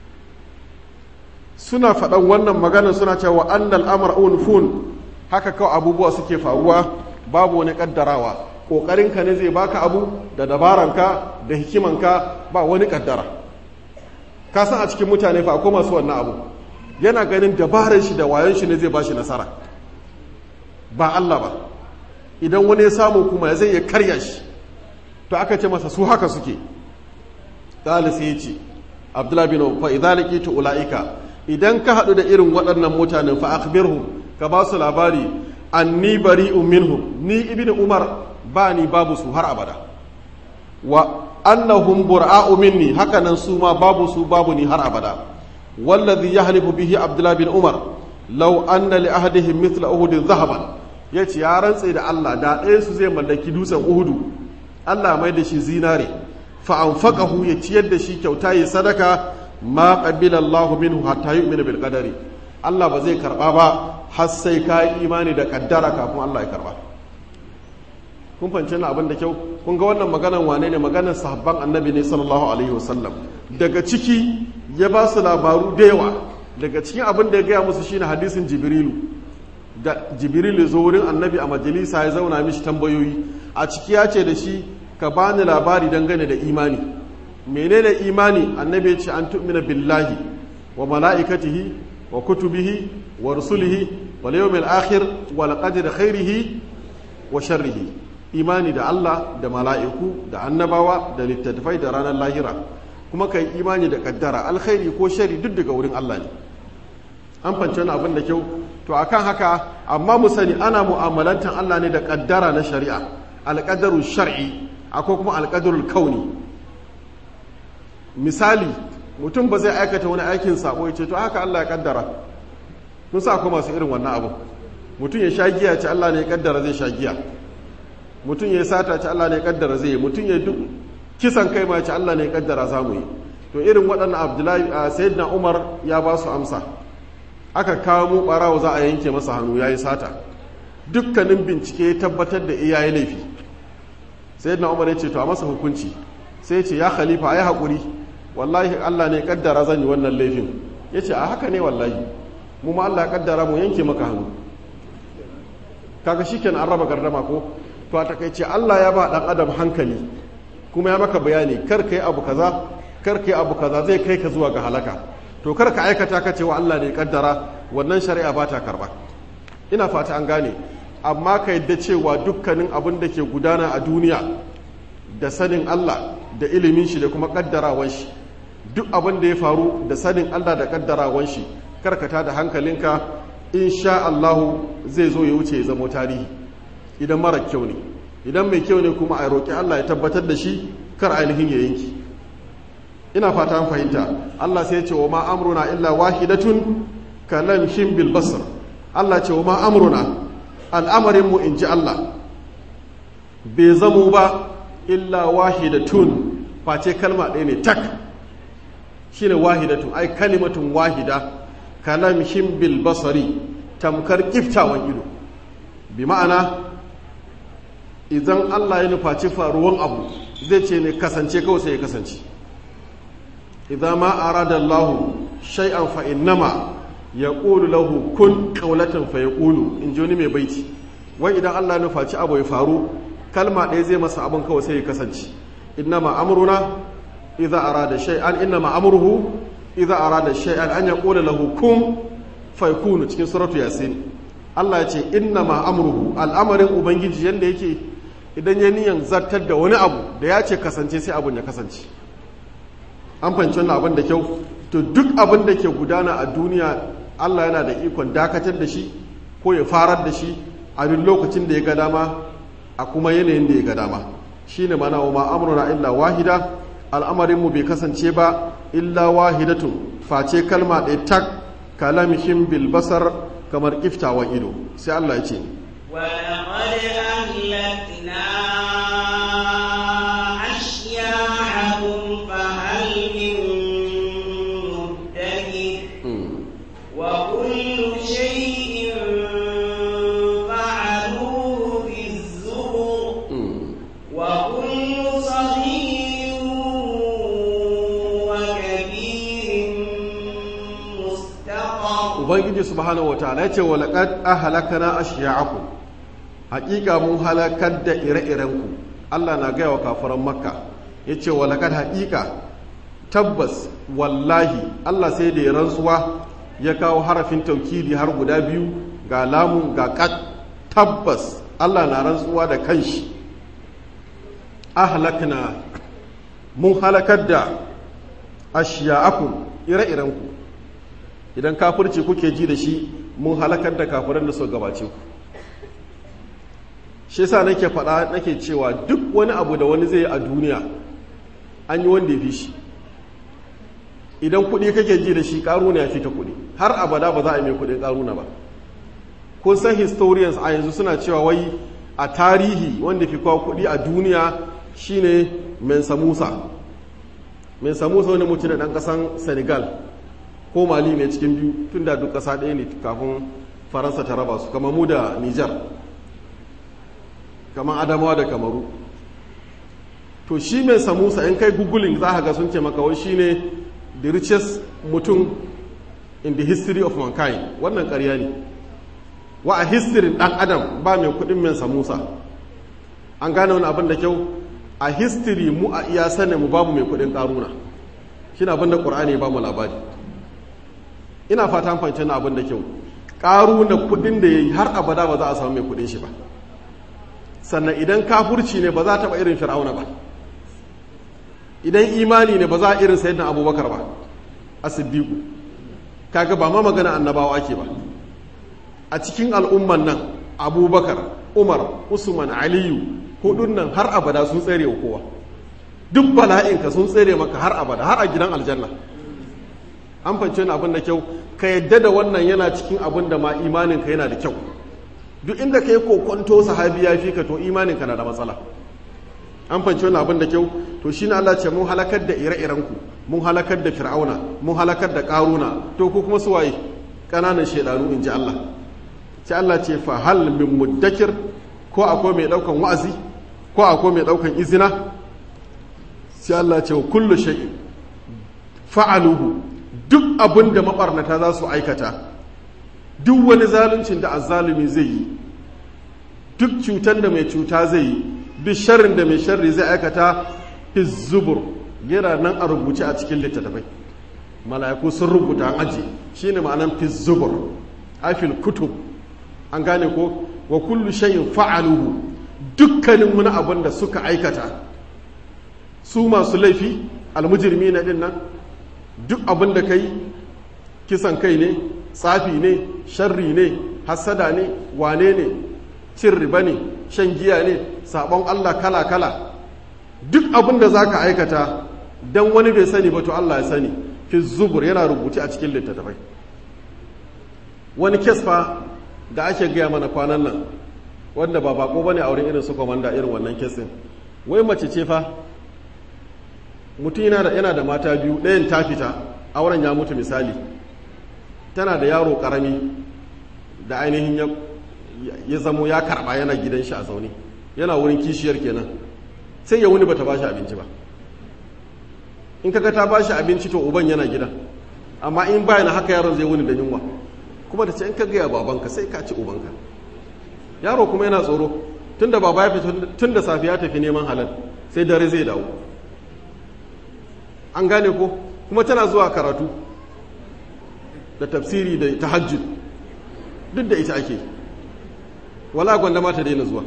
suna faɗan wannan maganar suna cewa annal amr unfun haka kawai abubuwa suke faruwa babu wani kaddarawa ƙoƙarinka ne zai baka abu da dabaranka da hikimanka ba wani kaddara ka san a cikin mutane fa akwai masu wannan abu yana ganin dabarar shi da wayan shi ne zai bashi nasara ba Allah ba idan wani ya samu kuma zai ya karya shi to aka ce masa su haka suke qala sai ya ce abdullahi bin fa idza laqitu ulaika idan ka haɗu da irin waɗannan mutanen fa akhbirhum ka ba su labari anni bari'un minhum ni ibnu umar ba ni babu su har abada wa annahum bura'u minni haka nan su ma babu su babu ni har abada wallazi yahlifu bihi abdullah bin umar law anna li ahadihim mithla uhud dhahaban yace ya rantse da Allah da ɗaya su zai mallaki dutsen uhudu Allah mai da shi zinare fa anfaqahu ya ciyar da shi kyauta yi sadaka ma qabila Allahu minhu hatta yu'mina bil qadari Allah ba zai karba ba har sai ka yi imani da kaddara kafin Allah ya karba kun fahimci na abin da kyau kun ga wannan maganan wane ne maganar sahabban annabi ne sallallahu alaihi wasallam daga ciki ya ba su labaru da yawa daga cikin abin da ya gaya musu shine hadisin jibrilu da jibrilu zo wurin annabi a majalisa ya zauna mishi tambayoyi a ciki ya ce da shi ka bani labari dangane da imani menene imani annabi ya ce an tu'mina billahi wa mala'ikatihi wa kutubihi wa rusulihi wal yawmil akhir wal qadri khairihi wa sharrihi imani da Allah da mala'iku da annabawa da littattafai da ranar lahira kuma kai imani da kaddara alkhairi ko shari duk daga wurin Allah ne an fance wani abin da kyau to akan haka amma mu sani ana mu'amalantar Allah ne da kaddara na shari'a alƙadarul shar'i akwai kuma alƙadarul kauni misali mutum ba zai aikata wani aikin sabo ya ce to haka Allah ya kaddara mun sa akwai masu irin wannan abu mutum ya sha giya ce Allah ne ya kaddara zai sha giya mutum ya sata ce Allah ne ya kaddara zai yi mutum ya duk kisan kai ma ce Allah ne ya kaddara za mu yi to irin waɗannan abdullahi a sayyidina umar ya ba su amsa aka kawo mu ɓarawo za a yanke masa hannu ya yi sata dukkanin bincike ya tabbatar da iya yi laifi sayyidina umar ya ce to a masa hukunci sai ce ya khalifa ya haƙuri wallahi Allah ne ya kaddara zan yi wannan laifin ya ce a haka ne wallahi mu ma Allah ya kaddara mu yanke maka hannu kaga shikenan an raba gardama ko to a takaice Allah ya ba dan adam hankali kuma ya maka bayani kar kai abu kaza kar kai abu kaza zai kai ka zuwa ga halaka to kar ka aikata ka cewa Allah ne kaddara wannan shari'a ba ta karba ina fata an gane amma ka yadda cewa dukkanin abin da ke gudana a duniya da sanin Allah da ilimin shi da kuma kaddarawan shi duk abin da ya faru da sanin Allah da kaddarawan shi karkata da hankalinka insha Allahu zai zo ya wuce ya zamo tarihi idan mara kyau ne idan mai kyau ne kuma a roƙi Allah ya tabbatar da shi kar ainihin ya yanki ina fata an fahimta Allah sai ya ce wa ma amruna illa wahidatun kalamshin bil basr Allah ce wa ma amruna al'amarin mu inji Allah bai zamo ba illa wahidatun face kalma ɗaya ne tak shine wahidatun ai kalimatun wahida kalamshin bil basari tamkar kiftawan ido bi ma'ana idan Allah ya nufaci faruwan abu zai ce ne kasance kawai sai ya kasance idan ma arada Allah shay'an fa innama yaqulu lahu kun qawlatan fa yaqulu in ji wani mai baiti wai idan Allah ya nufaci abu ya faru kalma ɗaya zai masa abin kawai sai ya kasance innama amruna idza arada shay'an innama amruhu idza arada shay'an an yaqula lahu kun fayakunu cikin suratu yasin Allah ya ce innama amruhu al'amarin ubangiji yanda yake idan ya niyan zartar da wani abu da ya ce kasance sai abin ya kasance an fahimci wannan abin da kyau to duk abin da ke gudana a duniya Allah yana da ikon dakatar da shi ko ya farar da shi a duk lokacin da ya ga dama a kuma yanayin da ya ga dama shine mana wa ma amruna illa wahida al'amarin mu bai kasance ba illa wahidatun face kalma ɗaya tak kalamihim bil basar kamar kiftawan ido sai Allah ya ce ولقد أهلكنا أشياعهم فهل من مدكر وكل شيء فعلوه في الزبر وكل صغير وكبير مستقر ubangiji subhanahu wataala ya ce wa laqad ahlakana ashya'akum haƙiƙa mun halakar da ire-irenku Allah na gaya wa kafiran makka ya ce wa laqad haƙiƙa tabbas wallahi Allah sai da ya rantsuwa ya kawo harafin taukidi har guda biyu ga lamun ga qad tabbas Allah na rantsuwa da kanshi ahlakna mun halakar da ashiya'akum ire-irenku idan kafirci kuke ji da shi mun halakar da kafiran da suka gabace ku shi yasa nake faɗa nake cewa duk wani abu da wani zai yi a duniya an yi wanda ya fi shi idan kuɗi kake ji da shi ƙaruna ya fi ta kuɗi har abada ba za a yi mai kuɗin ƙaruna ba kun san historians a yanzu suna cewa wai a tarihi wanda fi kawo kuɗi a duniya shine mensa musa mensa musa wani mutum da ɗan ƙasan senegal ko mali ne cikin biyu tun da duk ƙasa ɗaya ne kafin faransa ta raba su kama mu da nijar kamar adamawa da kamaru to shi mai samusa in kai googling za ga sun ce maka wai shine the richest mutum in the history of mankind wannan ƙarya ne wa a history ɗan adam ba mai kuɗin mai samusa an gane wani abin da kyau a history mu a iya sanin mu babu mai kuɗin ƙaruna shi na abin da ƙur'ani ba mu labari ina fata an fahimci abin da kyau ƙaruna kuɗin da ya yi har abada ba za a samu mai kuɗin shi ba sannan idan kafurci ne ba za ta taɓa irin fir'auna ba idan imani ne ba za a irin sayyidina abubakar ba a siddiqu kaga ba ma magana annabawa ake ba a cikin al'umman nan abubakar umar usman aliyu hudun nan har abada sun tsere wa kowa duk bala'inka sun tsere maka har abada har a gidan aljanna an fance wani abin da kyau ka yadda da wannan yana cikin abin da ma imaninka yana da kyau duk inda ka yi kokonto sahabi ya fi ka to imaninka na da matsala an fanci wani abin da kyau to shi Allah ce mun halakar da ire-irenku mun halakar da fir'auna mun halakar da ƙaruna to ku kuma su waye ƙananan shaidanu in ji Allah ce Allah ce fa hal min muddakir ko akwai mai ɗaukan wa'azi ko akwai mai ɗaukan izina sai Allah ce kullu shay'in fa'aluhu duk abin da mabarnata za su aikata duk wani zaluncin da azzalumi zai yi duk cutar da mai cuta zai yi duk sharrin da mai sharri zai aikata zubur yana nan a rubuce a cikin littattafai mala'iku sun rubuta an aji shine ma'anan zubur afil kutub an gane ko wa kullu shay'in fa'aluhu dukkanin wani abin da suka aikata su masu laifi almujirmi na din nan duk abin da kai kisan kai ne tsafi ne sharri ne hassada ne wane ne cin riba ne shan giya ne sabon Allah kala-kala duk abin da za ka aikata don wani bai sani ba to Allah ya sani fi zubur yana rubuce a cikin littattafai wani kes fa da ake gaya mana kwanan nan wanda ba bako bane a wurin irin su komanda irin wannan kesin wai mace ce fa mutum yana da mata biyu ɗayan ta fita auren ya mutu misali tana da yaro karami da ainihin ya zamo ya karba yana gidan shi a zaune yana wurin kishiyar kenan sai ya wuni bata ba shi abinci ba in kaga ta ba shi abinci to uban yana gidan amma in bayan haka yaron zai wuni da yunwa kuma da ce in ka gaya babanka sai ka ci ubanka yaro kuma yana tsoro tun da baba ya fito tun da safiya tafi neman halal sai dare zai dawo an gane ko kuma tana zuwa karatu da tafsiri da tahajjud duk da ita ake wala gwanda ma ta daina zuwa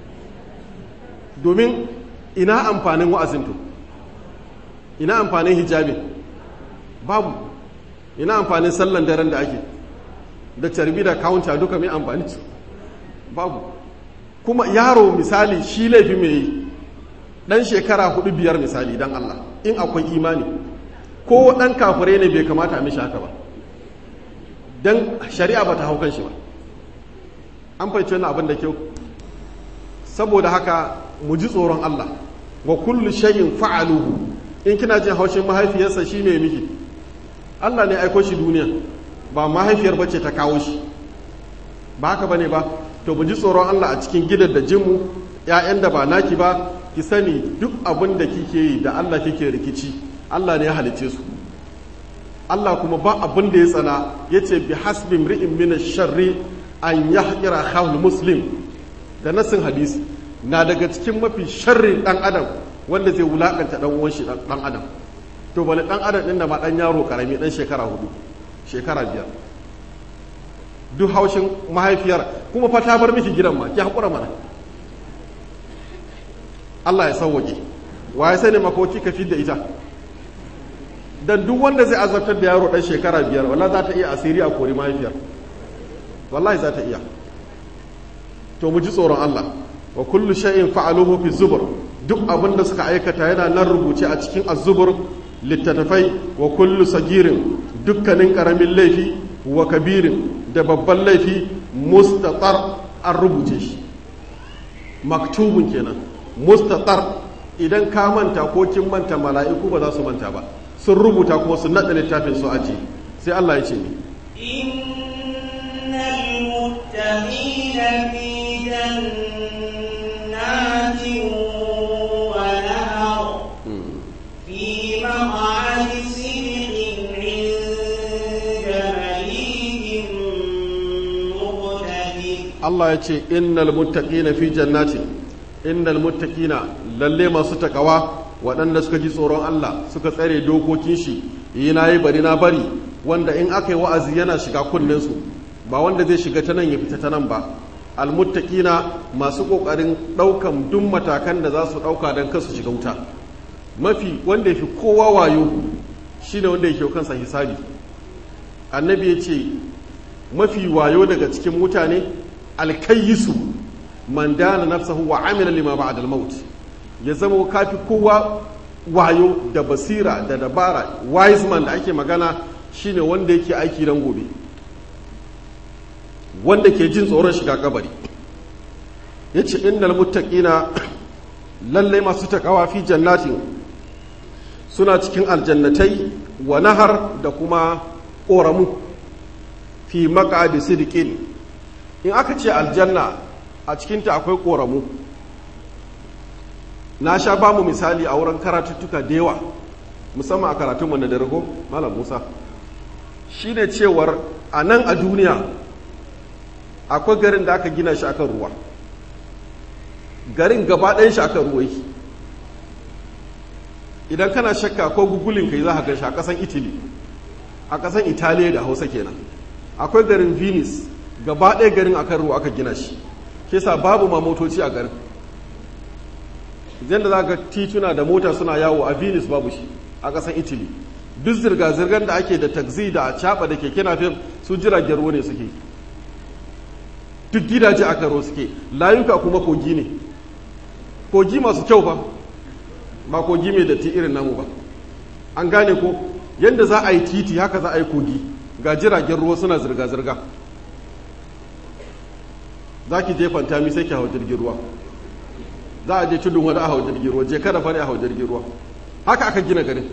domin ina amfanin wa'azin to ina amfanin hijabi babu ina amfanin sallan daren da ake da carbi da kawunta duka mai amfani su babu kuma yaro misali shi laifi mai dan shekara hudu biyar misali dan Allah in akwai imani ko ɗan kafure ne bai kamata a mishi haka ba don shari'a ba ta hau kan shi ba an fahimci wannan abin da kyau saboda haka mu ji tsoron Allah wa kullu shay'in fa'aluhu in kina jin haushin mahaifiyarsa shi ne miki Allah ne aiko shi duniya ba mahaifiyar bace ta kawo shi ba haka bane ba to mu ji tsoron Allah a cikin gidan da jinmu ƴaƴan da ba naki ba ki sani duk abin da kike yi da Allah kike rikici Allah ne ya halice su Allah kuma ba abin da ya tsana yace bi hasbi mri'in min sharri an yahqira khawul muslim da nasin hadisi na daga cikin mafi sharrin dan adam wanda zai wulakanta dan uwan shi dan adam to bane dan adam din da ma dan yaro karami dan shekara hudu shekara biyar duk haushin mahaifiyar kuma fa ta bar miki gidan ma ki hakura mana Allah ya sauwaje wa ya sani makoki ka da ita dan duk wanda zai azabtar da yaro dan shekara biyar wallahi za ta iya asiri a kori mahaifiyar wallahi za ta iya to mu ji tsoron Allah wa kullu shay'in fa'aluhu fi zubur duk abin da suka aikata yana nan rubuce a cikin azubur littattafai wa kullu sagirin dukkanin karamin laifi wa kabirin da babban laifi mustatar an rubuce shi maktubun kenan mustatar idan ka manta ko kin manta mala'iku ba za su manta ba sun rubuta kuma sun naɗa littafin su aji sai Allah ya ce ni innal muttaqina fi jannatin wa nahar fi maq'adi sidqin 'inda malikin muqtadir Allah ya ce innal muttaqina fi jannatin innal muttaqina lalle masu takawa waɗanda suka ji tsoron Allah suka tsare dokokin shi yi na yi bari na bari wanda in aka yi wa'azi yana shiga kunnen su ba wanda zai shiga ta nan ya fita ta nan ba almuttaqina masu kokarin ɗaukan duk matakan da za su ɗauka don kasu shiga wuta mafi wanda ya fi kowa wayo shine wanda yake kansa hisabi annabi ya ce mafi wayo daga cikin mutane alkayisu man dana nafsahu wa amila lima ba'da al-maut ya zama kafi kowa wayo da basira da dabara wise man da ake magana shine wanda yake aiki dan gobe wanda ke jin tsoron shiga kabari yace innal muttaqina lalle masu takawa fi jannatin suna cikin aljannatai wa nahar da kuma ƙoramu fi maqadi sidqin in aka ce aljanna a cikinta akwai ƙoramu na sha ba mu misali a wurin karatuttuka da yawa musamman a karatunmu na dargo malam musa shi ne cewar a nan a duniya akwai garin da aka gina shi akan ruwa garin gaba ɗayan shi akan ruwa yake idan kana shakka ko gugulin kai za ka gan shi a ƙasan italy a ƙasan italiya da hausa kenan akwai garin venice gaba ɗaya garin akan ruwa aka gina shi kesa babu ma motoci a garin yadda za ga tituna da mota suna yawo a venice babu shi a ƙasar italy duk zirga-zirgar da ake da taxi da a caɓa da keke napep su jiragen ruwa ne suke duk gidaje a karo suke layuka kuma kogi ne kogi masu kyau ba ba kogi mai datti irin namu ba an gane ko yadda za a yi titi haka za a yi kogi ga jiragen ruwa suna zirga-zirga za ki je fantami sai ki hau jirgin ruwa za a je tudun wani a hau jirgin ruwa je kada fari a hau jirgin ruwa haka aka gina garin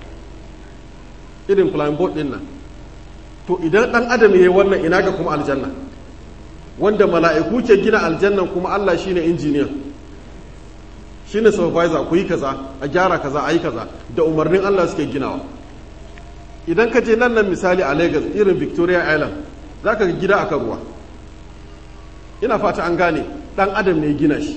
irin flying boat din nan to idan dan adam ya yi wannan ina ga kuma aljanna wanda mala'iku ke gina aljannan kuma Allah shine injiniya shine supervisor ku yi kaza a gyara kaza a yi kaza da umarnin Allah suke ginawa idan ka je nan nan misali a Lagos irin Victoria Island zaka ga gida akan ruwa ina fata an gane dan adam ne gina shi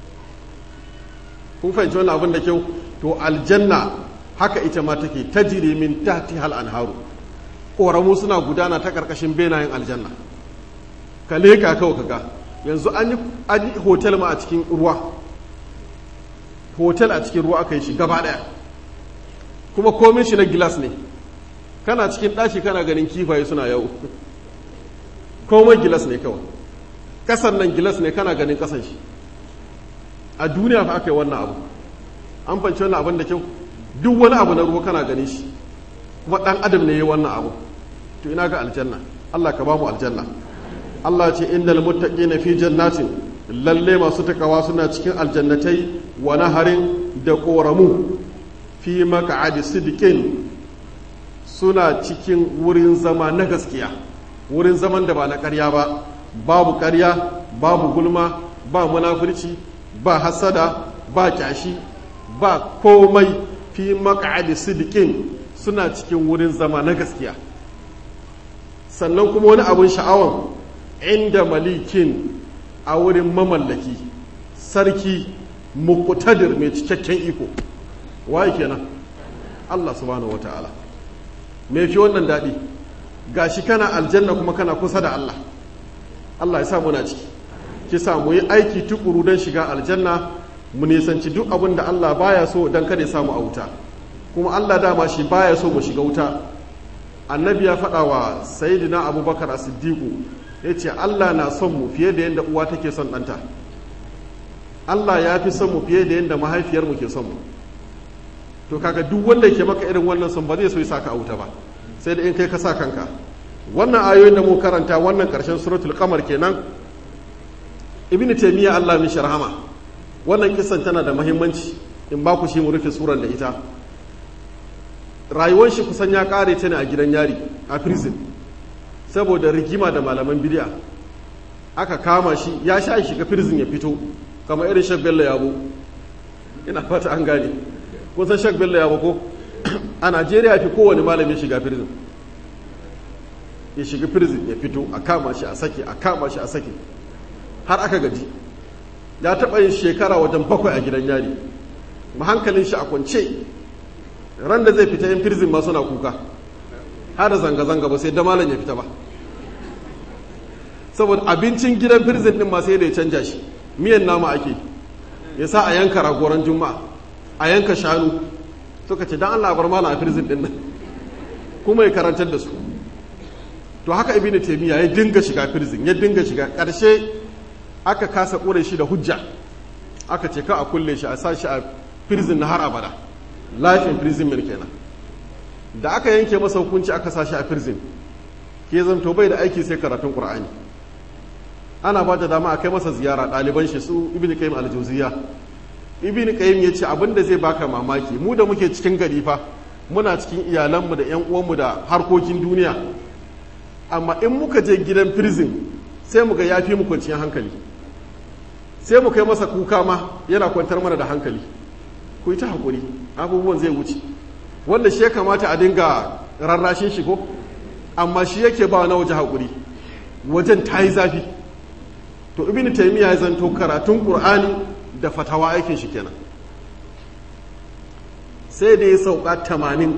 kun fahimci wannan abin da kyau to aljanna haka ita ma take tajri min tahti hal anharu ƙoramu suna gudana ta ƙarƙashin benayen aljanna ka leka kawai kaga yanzu an yi hotel ma a cikin ruwa hotel a cikin ruwa aka yi shi gaba ɗaya kuma komin shi na gilas ne kana cikin ɗaki kana ganin kifaye suna yau komai gilas ne kawai kasan nan gilas ne kana ganin kasan shi a duniya fa aka yi wannan abu an fanci wannan abin da kyau duk wani abu na ruwa kana ganin shi kuma ɗan adam ne ya wannan abu to ina ga aljanna Allah ka ba mu aljanna Allah ce innal muttaqina fi jannatin lalle masu takawa suna cikin aljannatai wa naharin da koramu fi maq'adi sidqin suna cikin wurin zama na gaskiya wurin zaman da ba na ƙarya ba babu ƙarya babu gulma ba munafurci ba hasada ba kyashi ba komai fi maq'adi sidqin suna cikin wurin zama na gaskiya sannan kuma wani abin sha'awan inda malikin a wurin mamallaki sarki mukutadir mai cikakken iko waye kenan Allah subhanahu wata'ala me fi wannan daɗi gashi kana aljanna kuma kana kusa da Allah Allah ya sa muna ciki ki sa mu yi aiki tukuru don shiga aljanna mu nisanci duk abin da Allah baya so don kada ya samu a wuta kuma Allah dama shi baya so mu shiga wuta annabi ya faɗa wa sayidina abubakar a siddiqu ya ce Allah na son mu fiye da yadda uwa take son ɗanta Allah ya fi son mu fiye da yadda mahaifiyarmu ke son mu to kaga duk wanda ke maka irin wannan son ba zai so ya saka a wuta ba sai da in kai ka sa kanka wannan ayoyin da mu karanta wannan karshen suratul qamar kenan ibnu taymiya Allah mishi rahama wannan kisan tana da muhimmanci in ba ku shi mu rufe suran da ita rayuwar shi kusan ya kare ta ne a gidan yari a prison saboda rigima da malaman bidiya aka kama shi ya sha shiga prison ya fito kamar irin shek bello yabo ina fata an gane kun san shek bello yabo ko a najeriya fi kowane malami shiga prison ya shiga prison ya fito a kama shi a sake a kama shi a sake har aka gaji ya taɓa yin shekara wajen bakwai a gidan yari ma hankalin shi a kwance ran da zai fita yin prison ma suna kuka har da zanga-zanga ba sai da malam ya fita ba saboda abincin gidan prison din ma sai da ya canja shi miyan nama ake ya sa a yanka ragoran juma'a a yanka shanu suka ce dan Allah bar malam a prison din nan kuma ya karantar da su to haka ibnu taymiya ya dinga shiga prison ya dinga shiga karshe aka kasa kure shi da hujja aka ce ka a kulle shi a sa shi a prison na har abada life imprisonment kenan da aka yanke masa hukunci aka sa shi a prison ke zanto bai da aiki sai karatun qur'ani ana ba da dama a kai masa ziyara ɗaliban shi su ibn qayyim al-jawziya ibn qayyim ya ce abin da zai baka mamaki mu da muke cikin gari fa muna cikin iyalanmu da yan uwanmu da harkokin duniya amma in muka je gidan prison sai mu ga yafi mu kwanciyar hankali sai mu kai masa kuka ma yana kwantar mana da hankali ku yi ta hakuri abubuwan zai wuce wanda shi ya kamata a dinga rarrashin shi ko amma shi yake ba na waje hakuri wajen ta yi zafi to ibn taymiya ya zanto karatun qur'ani da fatawa aikin shi kenan sai da ya sauka 80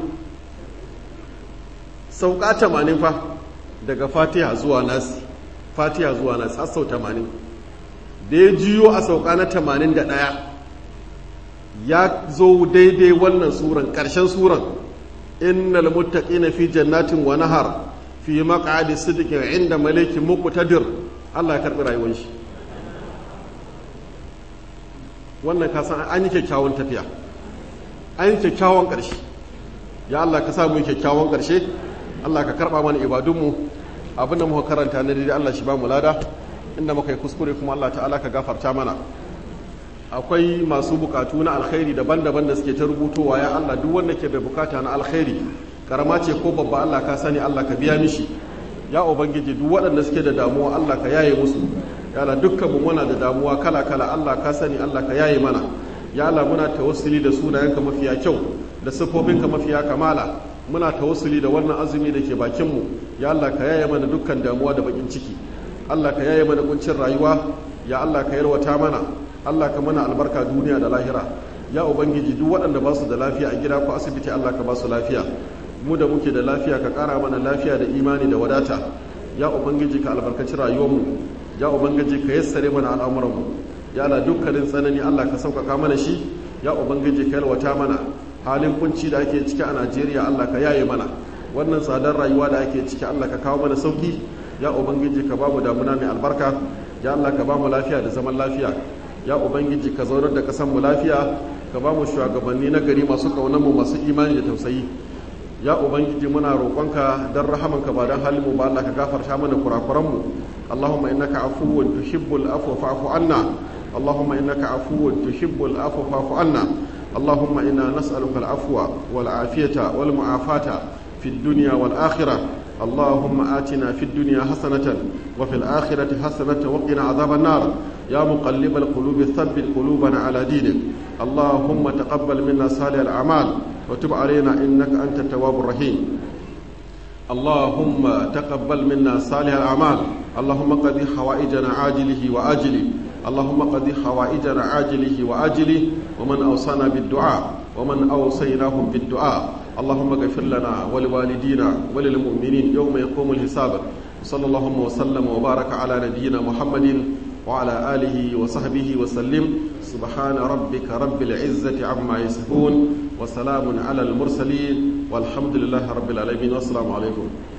sauka 80 fa daga fatiha zuwa nasi fatiha zuwa nasi har sau 80 da ya jiyo a sauka na 81 ya zo daidai wannan suran ƙarshen suran innal muttaqina fi jannatin wa nahar fi maq'adi sidqin inda malikin muqtadir Allah ya karbi rayuwar shi wannan ka san an yi kyakkyawan tafiya an yi kyakkyawan ƙarshe ya Allah ka sa mu yi kyakkyawan ƙarshe Allah ka karba mana ibadunmu abinda muka karanta na daidai Allah shi ba mu lada inda muka yi kuskure kuma Allah ta'ala ka gafarta mana akwai masu bukatu na alkhairi daban-daban da suke ta rubutowa ya Allah duk wanda ke da bukata na alkhairi karama ce ko babba Allah ka sani Allah ka biya mishi ya ubangiji duk waɗanda suke da damuwa Allah ka yaye musu ya Allah dukkan mu muna da damuwa kala-kala Allah ka sani Allah ka yaye mana ya Allah muna tawassuli da sunayenka mafiya kyau da siffofinka mafiya kamala muna tawassuli da wannan azumi da ke bakin mu ya Allah ka yaye mana dukkan damuwa da bakin ciki Allah ka yaye mana kuncin rayuwa ya Allah ka yarwata mana Allah ka mana albarka duniya da lahira ya ubangiji duk waɗanda ba su da lafiya a gida ko asibiti Allah ka ba su lafiya mu da muke da lafiya ka ƙara mana lafiya da imani da wadata ya ubangiji ka albarkaci rayuwarmu ya ubangiji ka yassare mana al'amuranmu ya Allah dukkanin tsanani Allah ka sauƙaƙa mana shi ya ubangiji ka yalwata mana halin kunci da ake ciki a Najeriya Allah ka yaye mana wannan tsadar rayuwa da ake ciki Allah ka kawo mana sauki ya ubangiji ka ba mu damuna mai albarka ya Allah ka ba mu lafiya da zaman lafiya ya ubangiji ka zaunar da ƙasar mu lafiya ka ba mu shugabanni na gari masu mu masu imani da tausayi ya ubangiji muna roƙonka dan rahamanka ba dan halin mu ba Allah ka gafarta mana kurakuran mu Allahumma innaka afuwun tuhibbul afwa fa'fu anna Allahumma innaka afuwun tuhibbul afwa fa'fu anna اللهم إنا نسألك العفو والعافية والمعافاة في الدنيا والآخرة اللهم آتنا في الدنيا حسنة وفي الآخرة حسنة وقنا عذاب النار يا مقلب القلوب ثبت قلوبنا على دينك اللهم تقبل منا صالح الأعمال وتب علينا إنك أنت التواب الرحيم اللهم تقبل منا صالح الأعمال اللهم قضي حوائجنا عاجله وآجله اللهم قضي حوائجنا عاجله وآجله ومن أوصانا بالدعاء ومن أوصيناهم بالدعاء اللهم اغفر لنا ولوالدينا وللمؤمنين يوم يقوم الحساب صلى الله وسلم وبارك على نبينا محمد وعلى آله وصحبه وسلم سبحان ربك رب العزة عما يصفون وسلام على المرسلين والحمد لله رب العالمين والسلام عليكم